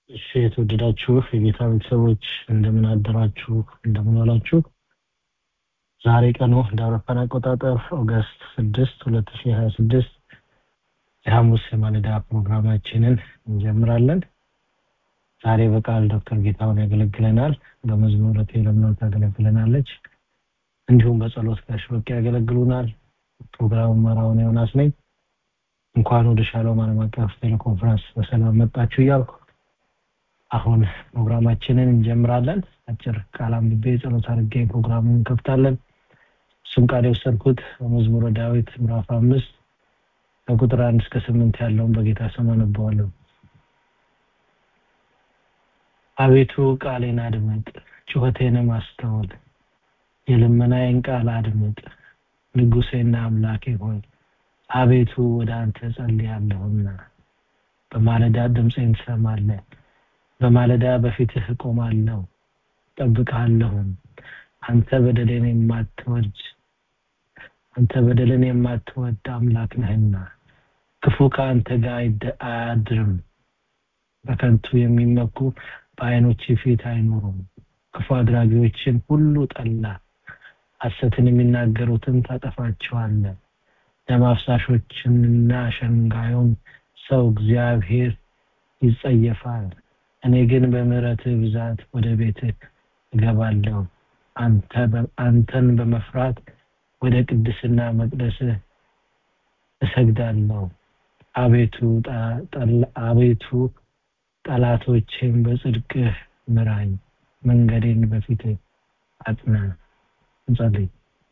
እሺ የተወደዳችሁ የጌታ ቤተሰቦች እንደምን አደራችሁ እንደምን ዋላችሁ ዛሬ ቀኑ እንደ አውሮፓን አቆጣጠር ኦገስት ስድስት ሁለት ሺ ሀያ ስድስት የሐሙስ የማለዳ ፕሮግራማችንን እንጀምራለን ዛሬ በቃል ዶክተር ጌታውን ያገለግለናል በመዝሙር ለምነት ታገለግለናለች እንዲሁም በጸሎት ጋሽ በቂ ያገለግሉናል ፕሮግራሙ መራውን ዮናስ ነኝ እንኳን ወደ ሻሎም ዓለም አቀፍ ቴሌኮንፈረንስ በሰላም መጣችሁ እያልኩ አሁን ፕሮግራማችንን እንጀምራለን አጭር ቃል አንብቤ ጸሎት አድርጌ ፕሮግራሙን እንከፍታለን እሱም ቃል የወሰድኩት በመዝሙረ ዳዊት ምዕራፍ አምስት ከቁጥር አንድ እስከ ስምንት ያለውን በጌታ ስም አነበዋለሁ አቤቱ ቃሌን አድምጥ ጩኸቴንም አስተውል የልመናዬን ቃል አድምጥ ንጉሴና አምላኬ ሆይ አቤቱ ወደ አንተ ጸልያለሁና በማለዳ ድምፄን ትሰማለህ በማለዳ በፊትህ እቆማለሁ ጠብቃለሁም አንተ በደሌን የማትወድ አንተ በደልን የማትወድ አምላክ ነህና ክፉ ከአንተ ጋር አያድርም በከንቱ የሚመኩ በአይኖች ፊት አይኖሩም ክፉ አድራጊዎችን ሁሉ ጠላ ሐሰትን የሚናገሩትን ታጠፋቸዋለ ደም አፍሳሾችንና ሸንጋዩን ሰው እግዚአብሔር ይጸየፋል እኔ ግን በምህረትህ ብዛት ወደ ቤትህ እገባለሁ አንተን በመፍራት ወደ ቅድስና መቅደስህ እሰግዳለሁ አቤቱ አቤቱ ጠላቶቼን በጽድቅህ ምራኝ መንገዴን በፊትህ አጥና እንጸልይ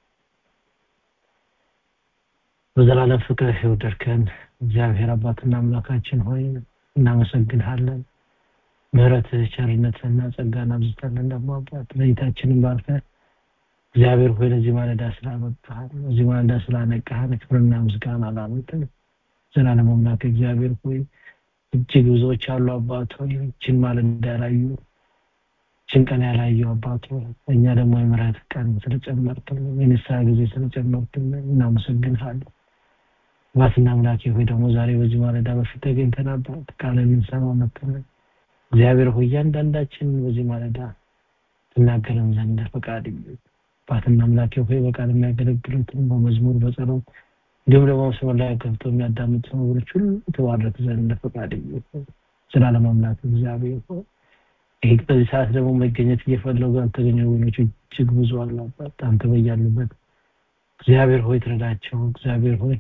በዘላለም ፍቅር የወደድከን እግዚአብሔር አባትና አምላካችን ሆይ እናመሰግንሃለን ምህረትህ ቸርነትህና ጸጋን አብዝተልን ደግሞ አባት ለይታችንን ባርከ እግዚአብሔር ሆይ ለዚህ ማለዳ ስላመጣህን ለዚህ ማለዳ ስላነቃህን ክብርና ምስጋና ላመጥን ዘላለም አምላክ እግዚአብሔር ሆይ እጅግ ብዙዎች አሉ አባት ሆይ ይችን ማለዳ ያላዩ ይችን ቀን ያላዩ አባት ሆይ እኛ ደግሞ የምህረት ቀን ስለጨመርክልን የንስሐ ጊዜ ስለጨመርክልን እናመሰግንሃለን አባትና አምላኬ ሆይ ደግሞ ዛሬ በዚህ ማለዳ በፊት ተገኝተን አባት ቃልን ልንሰማ መጥተናል እግዚአብሔር ሆይ እያንዳንዳችን በዚህ ማለዳ ትናገረን ዘንድ ፈቃድ አባትና አምላኬ ሆይ በቃል የሚያገለግሉትን በመዝሙር በጸሎት እንዲሁም ደግሞ መስመር ላይ ገብቶ የሚያዳምጡ ወገኖች ሁሉ ተባረክ ዘንድ ፈቃድ ስላለም አምላክ እግዚአብሔር ሆይ ይህ በዚህ ሰዓት ደግሞ መገኘት እየፈለጉ ያልተገኙ ወገኖች እጅግ ብዙ አሉ አባት አንተ በያሉበት እግዚአብሔር ሆይ ትረዳቸው እግዚአብሔር ሆይ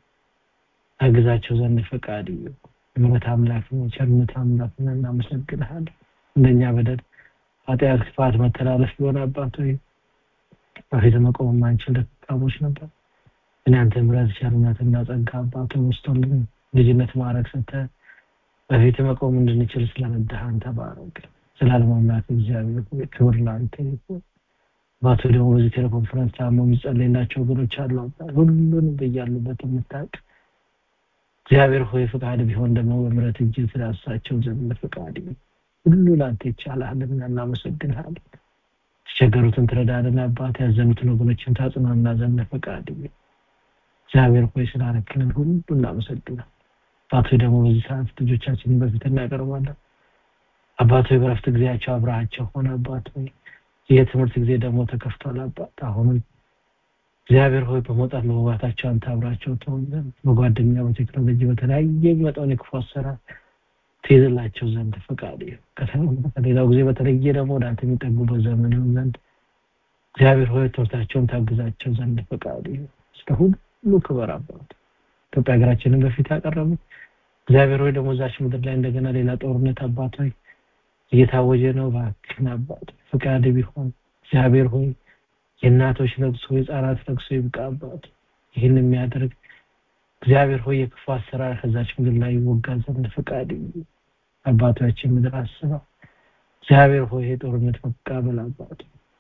አግዛቸው ዘንድ ፈቃድ ምሕረት አምላክ ቸርነት አምላክ እናመሰግንሃለን እንደኛ በደል ኃጢአት ክፋት መተላለፍ ቢሆን አባት ሆይ በፊት መቆም የማንችል ደካሞች ነበር ግን አንተ ምሕረት ቸርነትና ጸጋ አባት ወስቶልን ልጅነት ማድረግ ሰተ በፊት መቆም እንድንችል ስለረዳህ ተባረክ ስላለም አምላክ እግዚአብሔር ክብር ለአንተ ይሁን አባቶ ደግሞ በዚህ ቴሌኮንፈረንስ ታሞ የሚጸለይላቸው ወገኖች አሉ ሁሉንም በያሉበት የምታውቅ እግዚአብሔር ሆይ ፍቃድ ቢሆን ደግሞ በምረት እጅ ስላሳቸው ዘንድ ፍቃድ ሁሉ ለአንተ ይቻላልና እናመሰግንሃለን ተቸገሩትን ትረዳልን አባት ያዘኑትን ወገኖችን ታጽናና ዘንድ ፈቃድ እግዚአብሔር ሆይ ስላረክልን ሁሉ እናመሰግናል አባቶ ደግሞ በዚህ ሰዓት ልጆቻችንን በፊት እናቀርባለን አባቶ በረፍት ጊዜያቸው አብረሃቸው ሆነ አባት ሆይ የትምህርት ጊዜ ደግሞ ተከፍቷል አባት አሁንም እግዚአብሔር ሆይ በመውጣት በመግባታቸው አንተ አብራቸው ትሆን ዘንድ በጓደኛ በቴክኖሎጂ በተለያየ የሚመጣውን የክፉ አሰራር ትይዝላቸው ዘንድ ፈቃድ ከሌላው ጊዜ በተለየ ደግሞ ወደ አንተ የሚጠጉበት ዘመን ይሁን ዘንድ እግዚአብሔር ሆይ ትምህርታቸውን ታግዛቸው ዘንድ ፈቃድ እስከ ሁሉ ክበር አባት ኢትዮጵያ ሀገራችንን በፊት ያቀረቡ እግዚአብሔር ሆይ ደግሞ እዛች ምድር ላይ እንደገና ሌላ ጦርነት አባት ሆይ እየታወጀ ነው ባክን አባት ፈቃድ ቢሆን እግዚአብሔር ሆይ የእናቶች ለቅሶ የህፃናት ለቅሶ ይብቃ አባት ይህን የሚያደርግ እግዚአብሔር ሆይ የክፉ አሰራር ከዛች ምድር ላይ ይወጋ ዘንድ ፈቃድ አባቶችን ምድር አስባ እግዚአብሔር ሆይ የጦርነት መቃበል አባት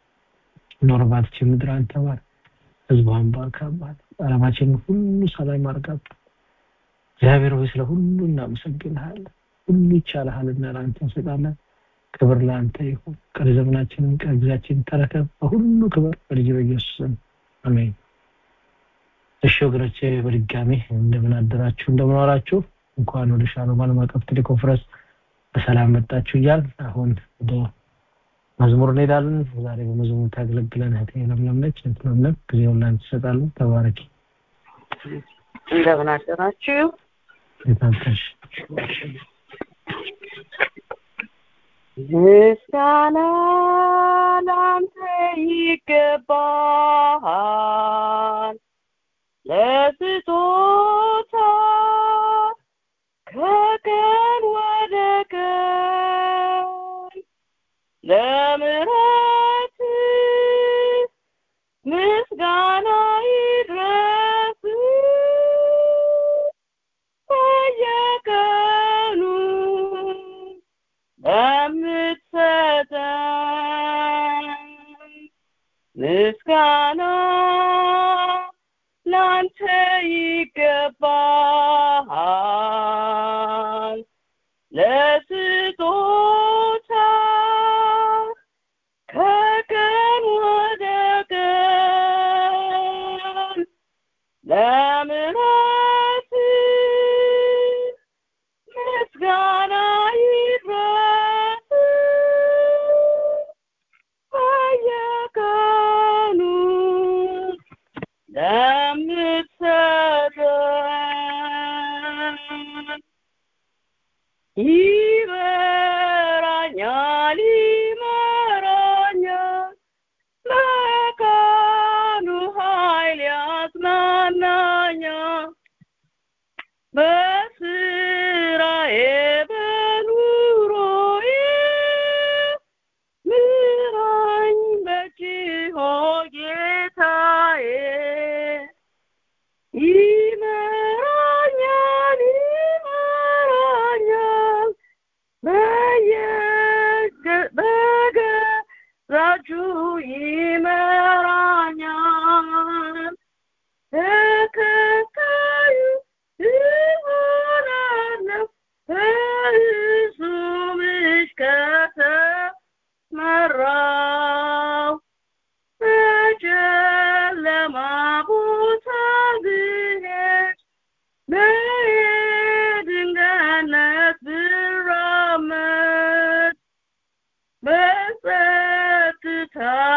ኖርባትች ምድር አንተባር ህዝቧን ባርክ አባት አለማችንን ሁሉ ሰላም አርጋት እግዚአብሔር ሆይ ስለ ሁሉ እናመሰግንሃለን ሁሉ ይቻልሃልና ለአንተ እንሰጣለን ክብር ለአንተ ይሁን ቀሪ ዘመናችንን ቀሪ ጊዜያችንን ተረከብ በሁሉ ክብር በልጅ በኢየሱስ አሜን እሺ ወገኖቼ በድጋሚ እንደምን አደራችሁ እንደምን ዋላችሁ እንኳን ወደ ሻሎም ዓለም አቀፍ ቴሌኮንፈረንስ በሰላም መጣችሁ እያል አሁን ወደ መዝሙር እንሄዳለን። ዛሬ በመዝሙር ታገለግለን እህቴ ለምለም ነች። እህት ለምለም ጊዜውን ላንቺ እሰጣለሁ። ተባረኪ። እንደምን አደራችሁ? የታንተሽ ምስጋና ላንተ ይገባል ለስጦታ ከቀን ወደ ቀን ለምሕረት ምስጋና ይድረስ በየቀኑ ለምትሰጠን ምስጋና ላንተ ይገባል ለስጦታ ከቀን ወደ ቀን ለምሕረት ምስጋና ይድረስ በየቀኑ ለምትሰጠን ይመራኛል ይመራኛል ለቀኑ ኃይል ያጽናናኛል በስራዬ በኑሮዬ ምራኝ በጅሆ ጌታዬ ይመራኛል ይመራኛል በየገ በገዛጁ ይመራኛል ተከታዩ እሆናለሁ በእሱ ምሽ ከተመራው በጨለማ ቦታ ብሄድ በድንጋይነት ብራመድ በጸጥታ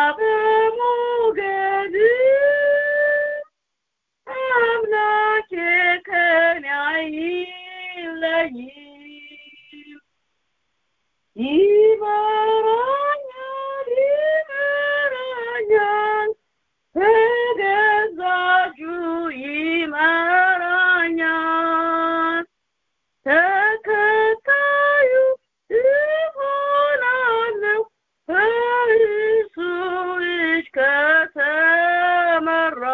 በሞገድ አምላኬ ከኔ አይለይም ይመራኛል ይመራኛል በገዛ እጁ ይመራኛል ተከታዩ እሆናለሁ በእርሱ እጅ ከተመራ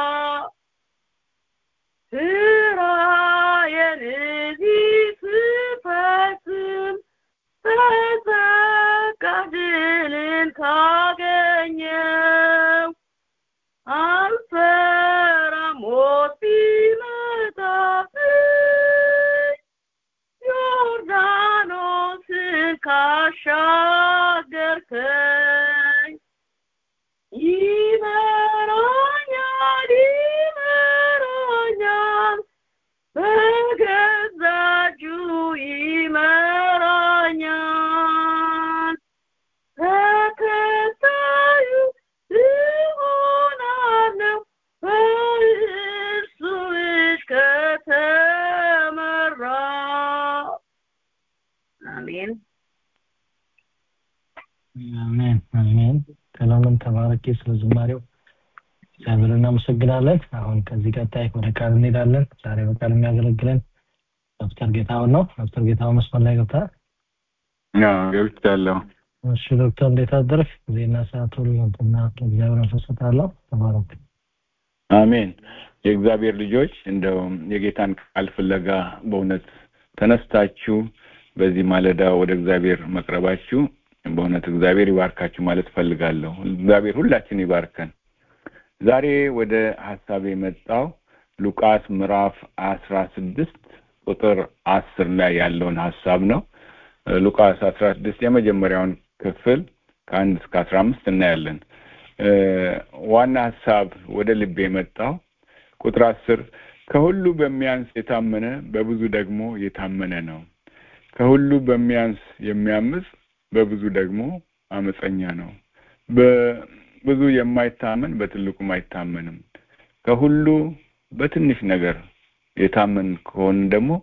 ስራዬን እዚህ ስፈጽም በጸጋ ድልን ካገኘው አልፈራም ሞት ቢመጣብኝ ዮርዳኖስን ካሻገርከኝ ይመራኛል ይመራኛል በገዛ እጁ ይመራኛል ተከታዩ እሆናለሁ በእርሱ እጅ ከተመራ አሜን አሜን አሜን። ሰላምን ተባረኪ። ስለ ዝማሬው እግዚአብሔር እናመሰግናለን። አሁን ከዚህ ቀጣይ ወደ ቃል እንሄዳለን። ዛሬ በቃል የሚያገለግለን ዶክተር ጌታሁን ነው። ዶክተር ጌታሁን መስመር ላይ ገብተሃል? ገብቻለሁ። እሺ ዶክተር እንዴት አደርክ? ጊዜና ሰዓት ሁሉ እና እግዚአብሔር መንፈስ እሰጥሃለሁ። ተባረክ። አሜን። የእግዚአብሔር ልጆች እንደው የጌታን ቃል ፍለጋ በእውነት ተነስታችሁ በዚህ ማለዳ ወደ እግዚአብሔር መቅረባችሁ በእውነት እግዚአብሔር ይባርካችሁ ማለት ፈልጋለሁ። እግዚአብሔር ሁላችን ይባርከን። ዛሬ ወደ ሀሳብ የመጣው ሉቃስ ምዕራፍ አስራ ስድስት ቁጥር አስር ላይ ያለውን ሀሳብ ነው። ሉቃስ አስራ ስድስት የመጀመሪያውን ክፍል ከአንድ እስከ አስራ አምስት እናያለን። ዋና ሀሳብ ወደ ልቤ የመጣው ቁጥር አስር ከሁሉ በሚያንስ የታመነ በብዙ ደግሞ የታመነ ነው። ከሁሉ በሚያንስ የሚያምፅ በብዙ ደግሞ አመፀኛ ነው በብዙ የማይታመን በትልቁም አይታመንም ከሁሉ በትንሽ ነገር የታመን ከሆን ደግሞ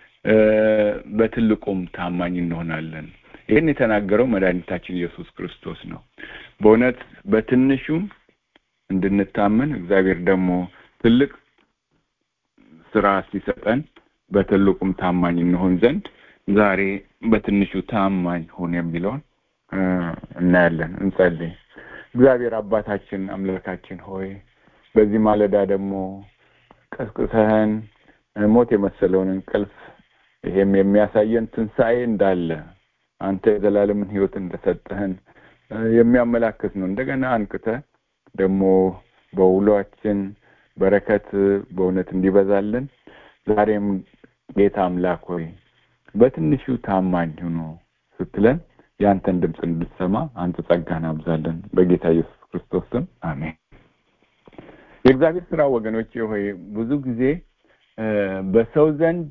በትልቁም ታማኝ እንሆናለን ይህን የተናገረው መድኃኒታችን ኢየሱስ ክርስቶስ ነው በእውነት በትንሹም እንድንታመን እግዚአብሔር ደግሞ ትልቅ ስራ ሲሰጠን በትልቁም ታማኝ እንሆን ዘንድ ዛሬ በትንሹ ታማኝ ሁን የሚለውን እናያለን እንጸልይ እግዚአብሔር አባታችን አምላካችን ሆይ በዚህ ማለዳ ደግሞ ቀስቅሰህን ሞት የመሰለውን እንቅልፍ ይሄም የሚያሳየን ትንሣኤ እንዳለ አንተ የዘላለምን ህይወት እንደሰጠህን የሚያመላክት ነው እንደገና አንቅተ ደግሞ በውሏችን በረከት በእውነት እንዲበዛልን ዛሬም ጌታ አምላክ ሆይ በትንሹ ታማኝ ሁኑ ስትለን የአንተን ድምፅ እንድትሰማ አንተ ጸጋን አብዛለን በጌታ ኢየሱስ ክርስቶስ ስም አሜን የእግዚአብሔር ስራ ወገኖቼ ሆይ ብዙ ጊዜ በሰው ዘንድ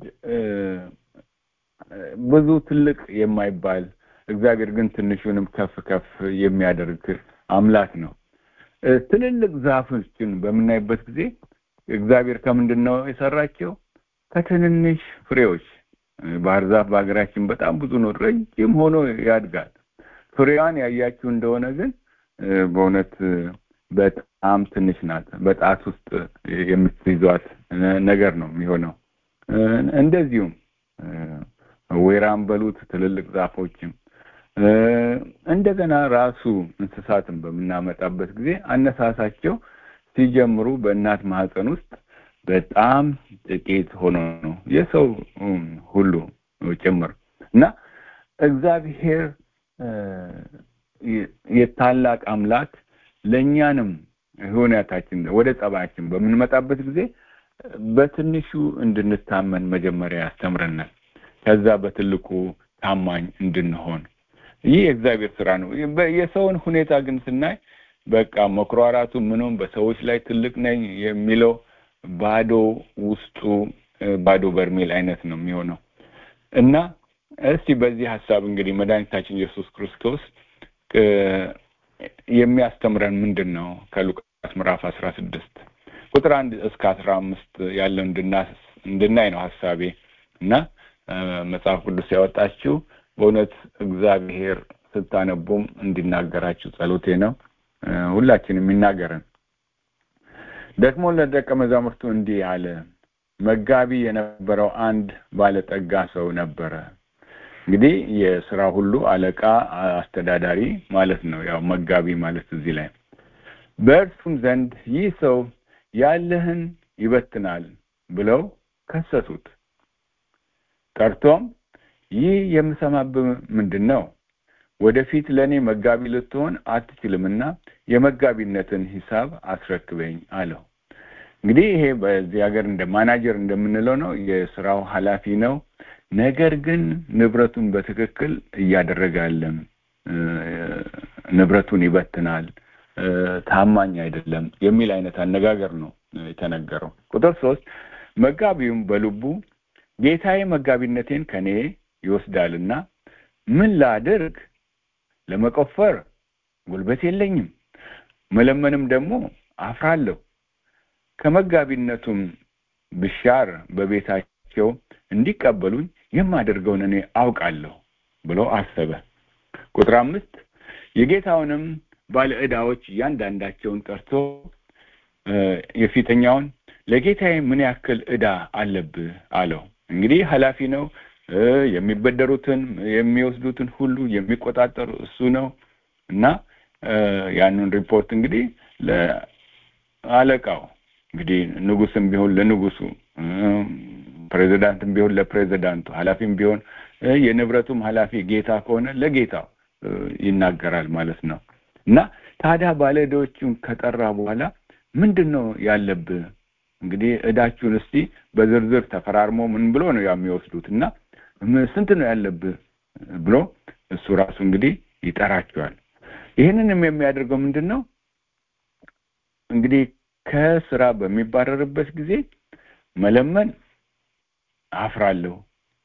ብዙ ትልቅ የማይባል እግዚአብሔር ግን ትንሹንም ከፍ ከፍ የሚያደርግ አምላክ ነው ትልልቅ ዛፎችን በምናይበት ጊዜ እግዚአብሔር ከምንድን ነው የሰራቸው ከትንንሽ ፍሬዎች ባህር ዛፍ በሀገራችን በጣም ብዙ ነው ረጅም ሆኖ ያድጋል ፍሬዋን ያያችሁ እንደሆነ ግን በእውነት በጣም ትንሽ ናት በጣት ውስጥ የምትይዟት ነገር ነው የሚሆነው እንደዚሁም ወይራም በሉት ትልልቅ ዛፎችም እንደገና ራሱ እንስሳትን በምናመጣበት ጊዜ አነሳሳቸው ሲጀምሩ በእናት ማህፀን ውስጥ በጣም ጥቂት ሆኖ ነው የሰው ሁሉ ጭምር እና እግዚአብሔር የታላቅ አምላክ ለእኛንም ሁኔታችን ወደ ጸባያችን በምንመጣበት ጊዜ በትንሹ እንድንታመን መጀመሪያ ያስተምረናል ከዛ በትልቁ ታማኝ እንድንሆን ይህ የእግዚአብሔር ስራ ነው የሰውን ሁኔታ ግን ስናይ በቃ መኩራራቱ ምኑም በሰዎች ላይ ትልቅ ነኝ የሚለው ባዶ ውስጡ ባዶ በርሜል አይነት ነው የሚሆነው እና እስቲ በዚህ ሀሳብ እንግዲህ መድኃኒታችን ኢየሱስ ክርስቶስ የሚያስተምረን ምንድን ነው ከሉቃስ ምዕራፍ አስራ ስድስት ቁጥር አንድ እስከ አስራ አምስት ያለው እንድናይ ነው ሀሳቤ እና መጽሐፍ ቅዱስ ያወጣችው በእውነት እግዚአብሔር ስታነቡም እንዲናገራችሁ ጸሎቴ ነው ሁላችንም የሚናገረን ደግሞ ለደቀ መዛሙርቱ እንዲህ አለ መጋቢ የነበረው አንድ ባለጠጋ ሰው ነበረ እንግዲህ የስራ ሁሉ አለቃ አስተዳዳሪ ማለት ነው ያው መጋቢ ማለት እዚህ ላይ በእርሱም ዘንድ ይህ ሰው ያለህን ይበትናል ብለው ከሰሱት ጠርቶም ይህ የምሰማብህ ምንድን ነው ወደፊት ለእኔ መጋቢ ልትሆን አትችልምና የመጋቢነትን ሂሳብ አስረክበኝ አለው እንግዲህ ይሄ በዚህ ሀገር እንደ ማናጀር እንደምንለው ነው የስራው ኃላፊ ነው ነገር ግን ንብረቱን በትክክል እያደረገ አለም ንብረቱን ይበትናል ታማኝ አይደለም የሚል አይነት አነጋገር ነው የተነገረው ቁጥር ሶስት መጋቢውም በልቡ ጌታዬ መጋቢነቴን ከኔ ይወስዳልና ምን ላድርግ ለመቆፈር ጉልበት የለኝም መለመንም ደግሞ አፍራለሁ ከመጋቢነቱም ብሻር በቤታቸው እንዲቀበሉኝ የማደርገውን እኔ አውቃለሁ ብሎ አሰበ ቁጥር አምስት የጌታውንም ባለ ዕዳዎች እያንዳንዳቸውን ጠርቶ የፊተኛውን ለጌታዬ ምን ያክል ዕዳ አለብህ አለው እንግዲህ ኃላፊ ነው የሚበደሩትን የሚወስዱትን ሁሉ የሚቆጣጠሩ እሱ ነው እና ያንን ሪፖርት እንግዲህ ለአለቃው እንግዲህ ንጉስም ቢሆን ለንጉሱ ፕሬዚዳንትም ቢሆን ለፕሬዚዳንቱ ኃላፊም ቢሆን የንብረቱም ኃላፊ ጌታ ከሆነ ለጌታው ይናገራል ማለት ነው እና ታዲያ ባለዕዳዎቹን ከጠራ በኋላ ምንድን ነው ያለብህ እንግዲህ እዳችሁን እስቲ በዝርዝር ተፈራርሞ ምን ብሎ ነው የሚወስዱት እና ስንት ነው ያለብህ ብሎ እሱ ራሱ እንግዲህ ይጠራቸዋል ይህንንም የሚያደርገው ምንድን ነው እንግዲህ ከስራ በሚባረርበት ጊዜ መለመን አፍራለሁ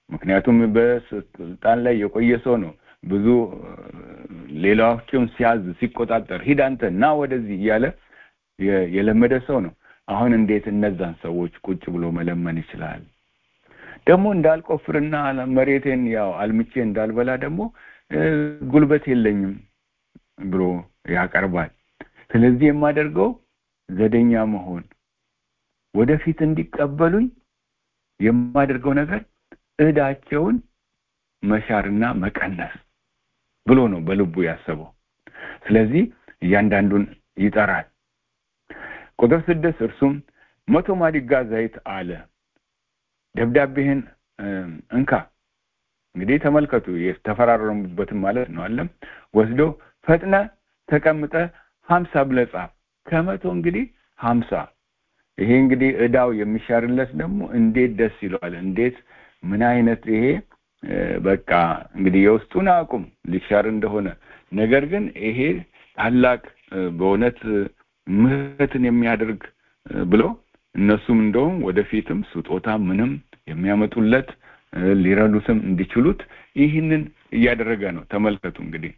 ምክንያቱም በስልጣን ላይ የቆየ ሰው ነው ብዙ ሌላዎችን ሲያዝ ሲቆጣጠር ሂድ አንተ ና ወደዚህ እያለ የለመደ ሰው ነው አሁን እንዴት እነዛን ሰዎች ቁጭ ብሎ መለመን ይችላል ደግሞ እንዳልቆፍርና መሬቴን ያው አልምቼ እንዳልበላ ደግሞ ጉልበት የለኝም ብሎ ያቀርባል ስለዚህ የማደርገው ዘደኛ መሆን ወደፊት እንዲቀበሉኝ የማደርገው ነገር እዳቸውን መሻርና መቀነስ ብሎ ነው በልቡ ያሰበው ስለዚህ እያንዳንዱን ይጠራል ቁጥር ስድስት እርሱም መቶ ማዲጋ ዘይት አለ ደብዳቤህን እንካ እንግዲህ ተመልከቱ የተፈራረሙበትን ማለት ነው አለም ወስዶ ፈጥነ ተቀምጠ ሀምሳ ብለ ጻፍ ከመቶ እንግዲህ ሀምሳ ይሄ እንግዲህ እዳው የሚሻርለት ደግሞ እንዴት ደስ ይለዋል እንዴት ምን አይነት ይሄ በቃ እንግዲህ የውስጡን አቁም ሊሻር እንደሆነ ነገር ግን ይሄ ታላቅ በእውነት ምህረትን የሚያደርግ ብሎ እነሱም እንደውም ወደፊትም ስጦታ ምንም የሚያመጡለት ሊረዱትም እንዲችሉት ይህንን እያደረገ ነው ተመልከቱ እንግዲህ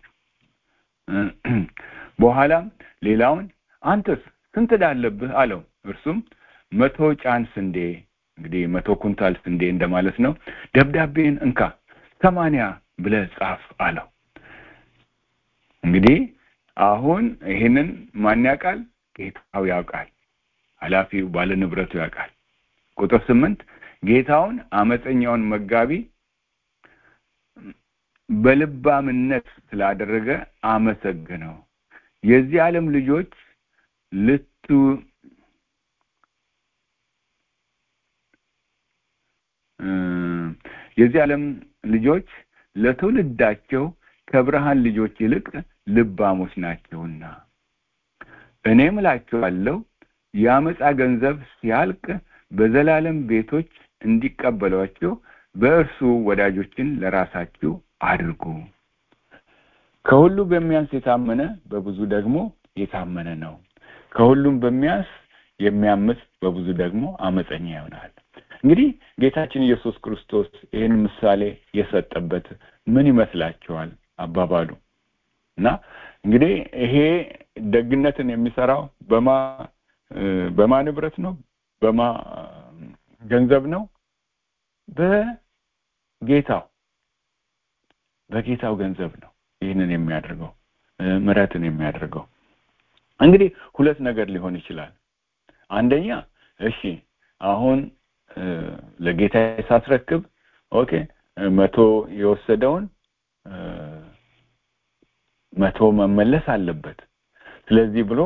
በኋላም ሌላውን አንተስ ስንት ዳለብህ አለው እርሱም መቶ ጫን ስንዴ እንግዲህ መቶ ኩንታል ስንዴ እንደማለት ነው ደብዳቤን እንካ ሰማንያ ብለ ጻፍ አለው እንግዲህ አሁን ይህንን ማን ያውቃል ጌታው ያውቃል ኃላፊው ባለ ንብረቱ ያውቃል ቁጥር ስምንት ጌታውን አመፀኛውን መጋቢ በልባምነት ስላደረገ አመሰግነው የዚህ ዓለም ልጆች ልቱ የዚህ ዓለም ልጆች ለትውልዳቸው ከብርሃን ልጆች ይልቅ ልባሞች ናቸውና እኔም እላቸዋለሁ የአመፃ ገንዘብ ሲያልቅ በዘላለም ቤቶች እንዲቀበሏቸው በእርሱ ወዳጆችን ለራሳችሁ አድርጉ ከሁሉ በሚያንስ የታመነ በብዙ ደግሞ የታመነ ነው ከሁሉም በሚያንስ የሚያምፅ በብዙ ደግሞ አመፀኛ ይሆናል እንግዲህ ጌታችን ኢየሱስ ክርስቶስ ይህን ምሳሌ የሰጠበት ምን ይመስላችኋል አባባሉ እና እንግዲህ ይሄ ደግነትን የሚሰራው በማ በማ ንብረት ነው በማ ገንዘብ ነው በጌታው በጌታው ገንዘብ ነው ይህንን የሚያደርገው ምረትን የሚያደርገው እንግዲህ ሁለት ነገር ሊሆን ይችላል አንደኛ እሺ አሁን ለጌታ ሳስረክብ ኦኬ መቶ የወሰደውን መቶ መመለስ አለበት ስለዚህ ብሎ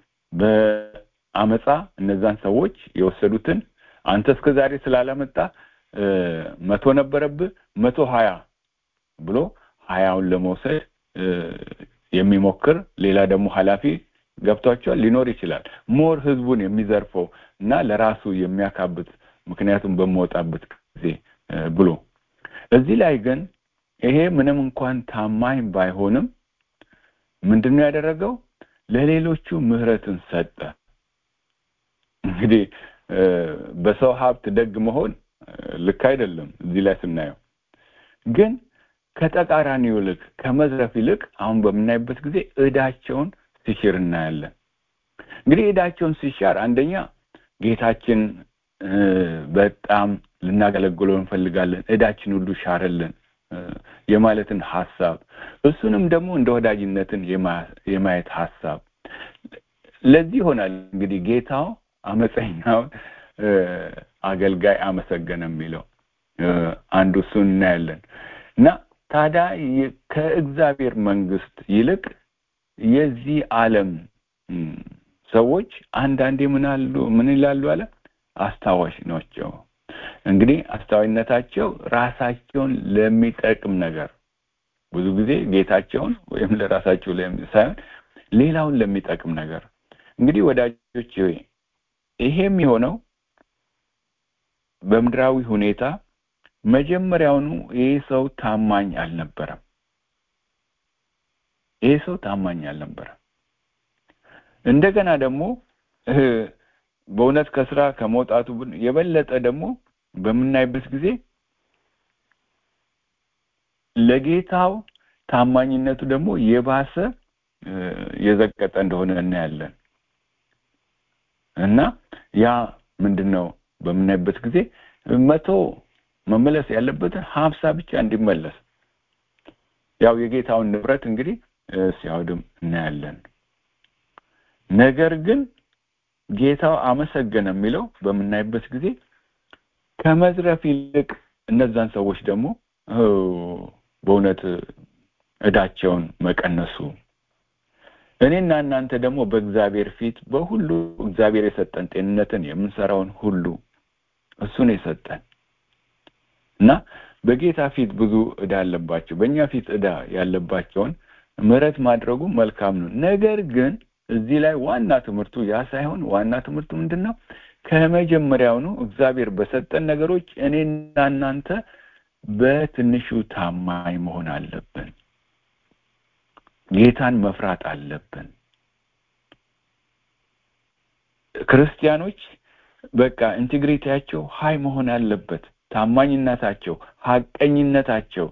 በአመፃ እነዛን ሰዎች የወሰዱትን አንተ እስከ ዛሬ ስላላመጣ መቶ ነበረብህ መቶ ሀያ ብሎ ሀያውን ለመውሰድ የሚሞክር ሌላ ደግሞ ኃላፊ ገብቷቸዋል ሊኖር ይችላል ሞር ህዝቡን የሚዘርፈው እና ለራሱ የሚያካብት ምክንያቱም በመወጣበት ጊዜ ብሎ እዚህ ላይ ግን ይሄ ምንም እንኳን ታማኝ ባይሆንም ምንድነው ያደረገው ለሌሎቹ ምህረትን ሰጠ እንግዲህ በሰው ሀብት ደግ መሆን ልክ አይደለም እዚህ ላይ ስናየው ግን ከተቃራኒው ይልቅ ከመዝረፍ ይልቅ አሁን በምናይበት ጊዜ እዳቸውን ሲሽር እናያለን እንግዲህ እዳቸውን ሲሻር አንደኛ ጌታችን በጣም ልናገለግለው እንፈልጋለን እዳችን ሁሉ ሻረልን የማለትን ሀሳብ እሱንም ደግሞ እንደ ወዳጅነትን የማየት ሀሳብ ለዚህ ይሆናል እንግዲህ ጌታው አመፀኛውን አገልጋይ አመሰገነ የሚለው አንዱ እሱን እናያለን እና ታዲያ ከእግዚአብሔር መንግስት ይልቅ የዚህ ዓለም ሰዎች አንዳንዴ ምን አሉ ምን ይላሉ አለ አስታዋሽ ናቸው እንግዲህ አስታዋይነታቸው ራሳቸውን ለሚጠቅም ነገር ብዙ ጊዜ ጌታቸውን ወይም ለራሳቸው ሳይሆን ሌላውን ለሚጠቅም ነገር እንግዲህ ወዳጆች ይሄ የሚሆነው በምድራዊ ሁኔታ መጀመሪያውኑ ይህ ሰው ታማኝ አልነበረም ይህ ሰው ታማኝ አልነበረም እንደገና ደግሞ በእውነት ከስራ ከመውጣቱ የበለጠ ደግሞ በምናይበት ጊዜ ለጌታው ታማኝነቱ ደግሞ የባሰ የዘቀጠ እንደሆነ እናያለን እና ያ ምንድን ነው በምናይበት ጊዜ መቶ መመለስ ያለበትን ሀምሳ ብቻ እንዲመለስ ያው የጌታውን ንብረት እንግዲህ ሲያወድም እናያለን ነገር ግን ጌታው አመሰገነ የሚለው በምናይበት ጊዜ ከመዝረፍ ይልቅ እነዛን ሰዎች ደግሞ በእውነት እዳቸውን መቀነሱ እኔና እናንተ ደግሞ በእግዚአብሔር ፊት በሁሉ እግዚአብሔር የሰጠን ጤንነትን የምንሰራውን ሁሉ እሱን የሰጠን እና በጌታ ፊት ብዙ እዳ አለባቸው በእኛ ፊት እዳ ያለባቸውን ምህረት ማድረጉ መልካም ነው ነገር ግን እዚህ ላይ ዋና ትምህርቱ ያ ሳይሆን ዋና ትምህርቱ ምንድን ነው ከመጀመሪያውኑ እግዚአብሔር በሰጠን ነገሮች እኔና እናንተ በትንሹ ታማኝ መሆን አለብን ጌታን መፍራት አለብን ክርስቲያኖች በቃ ኢንቴግሪቲያቸው ሀይ መሆን አለበት ታማኝነታቸው ሀቀኝነታቸው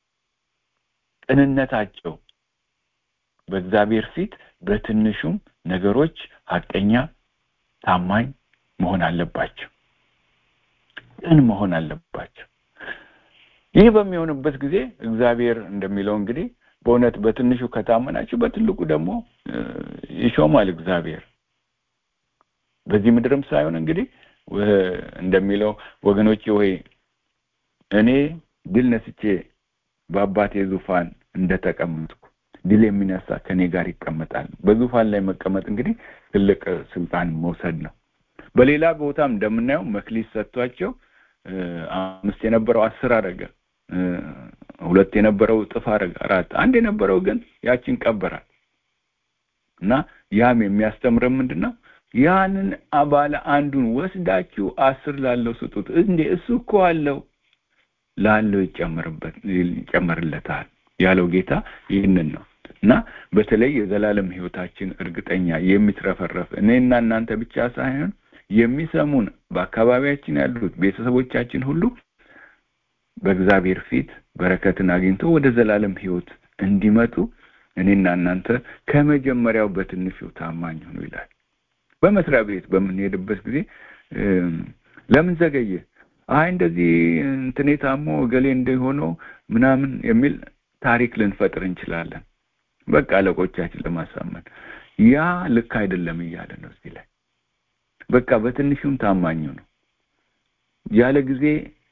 ቅንነታቸው በእግዚአብሔር ፊት በትንሹም ነገሮች ሀቀኛ ታማኝ መሆን አለባቸው ቅን መሆን አለባቸው ይህ በሚሆንበት ጊዜ እግዚአብሔር እንደሚለው እንግዲህ በእውነት በትንሹ ከታመናችሁ በትልቁ ደግሞ ይሾማል እግዚአብሔር በዚህ ምድርም ሳይሆን እንግዲህ እንደሚለው ወገኖቼ ወይ እኔ ድል ነስቼ በአባቴ ዙፋን እንደተቀመጥኩ ድል የሚነሳ ከኔ ጋር ይቀመጣል በዙፋን ላይ መቀመጥ እንግዲህ ትልቅ ስልጣን መውሰድ ነው በሌላ ቦታም እንደምናየው መክሊት ሰጥቷቸው አምስት የነበረው አስር አረገ ሁለት የነበረው እጥፍ አረገ አራት አንድ የነበረው ግን ያችን ቀበራል እና ያም የሚያስተምረን ምንድን ነው ያንን ባለ አንዱን ወስዳችሁ አስር ላለው ስጡት እንዴ እሱ እኮ አለው ላለው ይጨምርበት ይጨምርለታል ያለው ጌታ ይህንን ነው እና በተለይ የዘላለም ህይወታችን እርግጠኛ የሚትረፈረፍ እኔና እናንተ ብቻ ሳይሆን የሚሰሙን በአካባቢያችን ያሉት ቤተሰቦቻችን ሁሉ በእግዚአብሔር ፊት በረከትን አግኝቶ ወደ ዘላለም ህይወት እንዲመጡ እኔና እናንተ ከመጀመሪያው በትንሹ ታማኝ ሁኑ ይላል በመስሪያ ቤት በምንሄድበት ጊዜ ለምን ዘገየ አይ እንደዚህ እንትኔ ታሞ እገሌ እንደሆነው ምናምን የሚል ታሪክ ልንፈጥር እንችላለን በቃ አለቆቻችን ለማሳመን ያ ልክ አይደለም እያለ ነው እዚህ ላይ በቃ በትንሹም ታማኙ ነው ያለ ጊዜ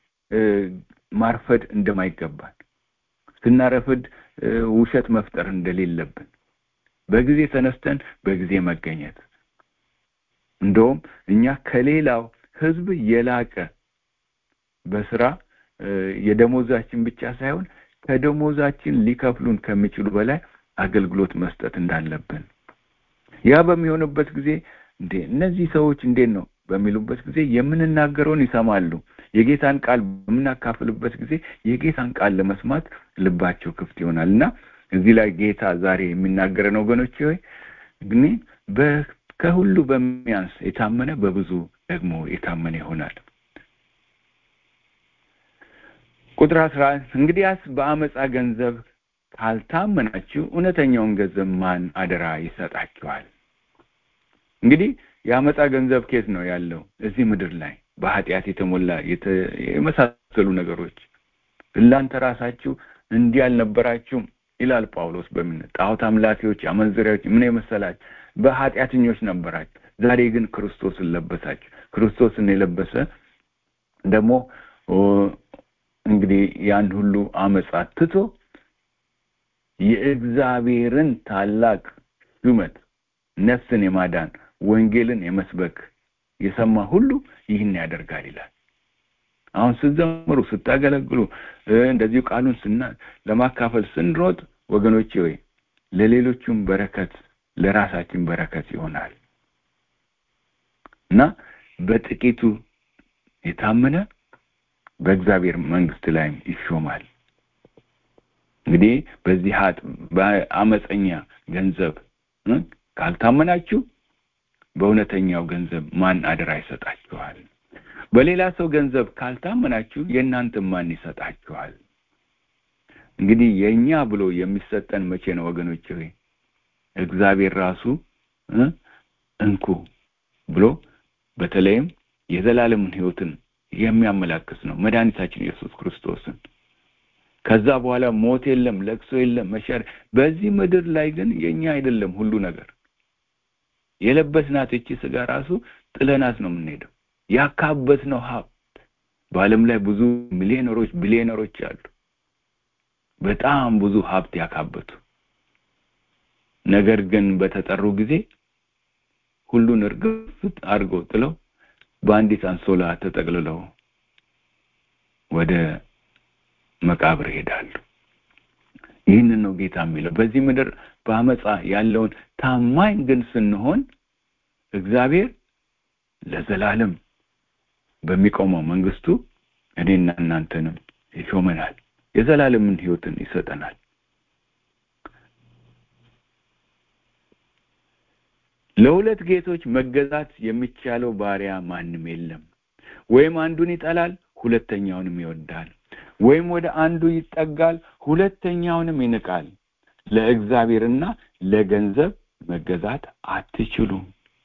ማርፈድ እንደማይገባን ስናረፍድ ውሸት መፍጠር እንደሌለብን በጊዜ ተነስተን በጊዜ መገኘት እንደውም እኛ ከሌላው ህዝብ የላቀ በስራ የደሞዛችን ብቻ ሳይሆን ከደሞዛችን ሊከፍሉን ከሚችሉ በላይ አገልግሎት መስጠት እንዳለብን ያ በሚሆንበት ጊዜ እንዴ እነዚህ ሰዎች እንዴት ነው በሚሉበት ጊዜ የምንናገረውን ይሰማሉ የጌታን ቃል በምናካፍልበት ጊዜ የጌታን ቃል ለመስማት ልባቸው ክፍት ይሆናል እና እዚህ ላይ ጌታ ዛሬ የሚናገረን ወገኖች ሆይ ግን ከሁሉ በሚያንስ የታመነ በብዙ ደግሞ የታመነ ይሆናል ቁጥር አስራ እንግዲያስ በአመፃ ገንዘብ ካልታመናችሁ እውነተኛውን ገንዘብ ማን አደራ ይሰጣችኋል እንግዲህ የአመፃ ገንዘብ ኬት ነው ያለው እዚህ ምድር ላይ በኃጢአት የተሞላ የመሳሰሉ ነገሮች እናንተ ራሳችሁ እንዲህ አልነበራችሁም ይላል ጳውሎስ በምን ጣዖት አምላኪዎች አመንዝሪያዎች ምን የመሰላችሁ በኃጢአተኞች ነበራችሁ ዛሬ ግን ክርስቶስን ለበሳችሁ ክርስቶስን የለበሰ ደግሞ እንግዲህ ያን ሁሉ አመፃ ትቶ የእግዚአብሔርን ታላቅ ሹመት ነፍስን የማዳን ወንጌልን የመስበክ የሰማ ሁሉ ይህን ያደርጋል ይላል አሁን ስትዘምሩ ስታገለግሉ እንደዚሁ ቃሉን ስና ለማካፈል ስንሮጥ ወገኖቼ ወይ ለሌሎቹም በረከት ለራሳችን በረከት ይሆናል እና በጥቂቱ የታመነ በእግዚአብሔር መንግስት ላይም ይሾማል እንግዲህ በዚህ ሀጥ በአመፀኛ ገንዘብ ካልታመናችሁ በእውነተኛው ገንዘብ ማን አደራ ይሰጣችኋል በሌላ ሰው ገንዘብ ካልታመናችሁ የእናንተ ማን ይሰጣችኋል እንግዲህ የኛ ብሎ የሚሰጠን መቼ ነው ወገኖች ሆይ እግዚአብሔር ራሱ እንኩ ብሎ በተለይም የዘላለምን ህይወትን የሚያመላክት ነው መድኃኒታችን ኢየሱስ ክርስቶስን ከዛ በኋላ ሞት የለም ለቅሶ የለም መሻር በዚህ ምድር ላይ ግን የኛ አይደለም ሁሉ ነገር የለበስናት እቺ ስጋ ራሱ ጥለናት ነው የምንሄደው ያካበት ነው ሀብት በአለም ላይ ብዙ ሚሊዮነሮች ቢሊዮነሮች አሉ በጣም ብዙ ሀብት ያካበቱ ነገር ግን በተጠሩ ጊዜ ሁሉን እርግፍ አድርገው ጥለው በአንዲት አንሶላ ተጠቅልለው ወደ መቃብር ይሄዳሉ ይህንን ነው ጌታ የሚለው በዚህ ምድር በአመፃ ያለውን ታማኝ ግን ስንሆን እግዚአብሔር ለዘላለም በሚቆመው መንግስቱ እኔና እናንተንም ይሾመናል የዘላለምን ህይወትን ይሰጠናል ለሁለት ጌቶች መገዛት የሚቻለው ባሪያ ማንም የለም ወይም አንዱን ይጠላል ሁለተኛውንም ይወዳል ወይም ወደ አንዱ ይጠጋል ሁለተኛውንም ይንቃል ለእግዚአብሔርና ለገንዘብ መገዛት አትችሉም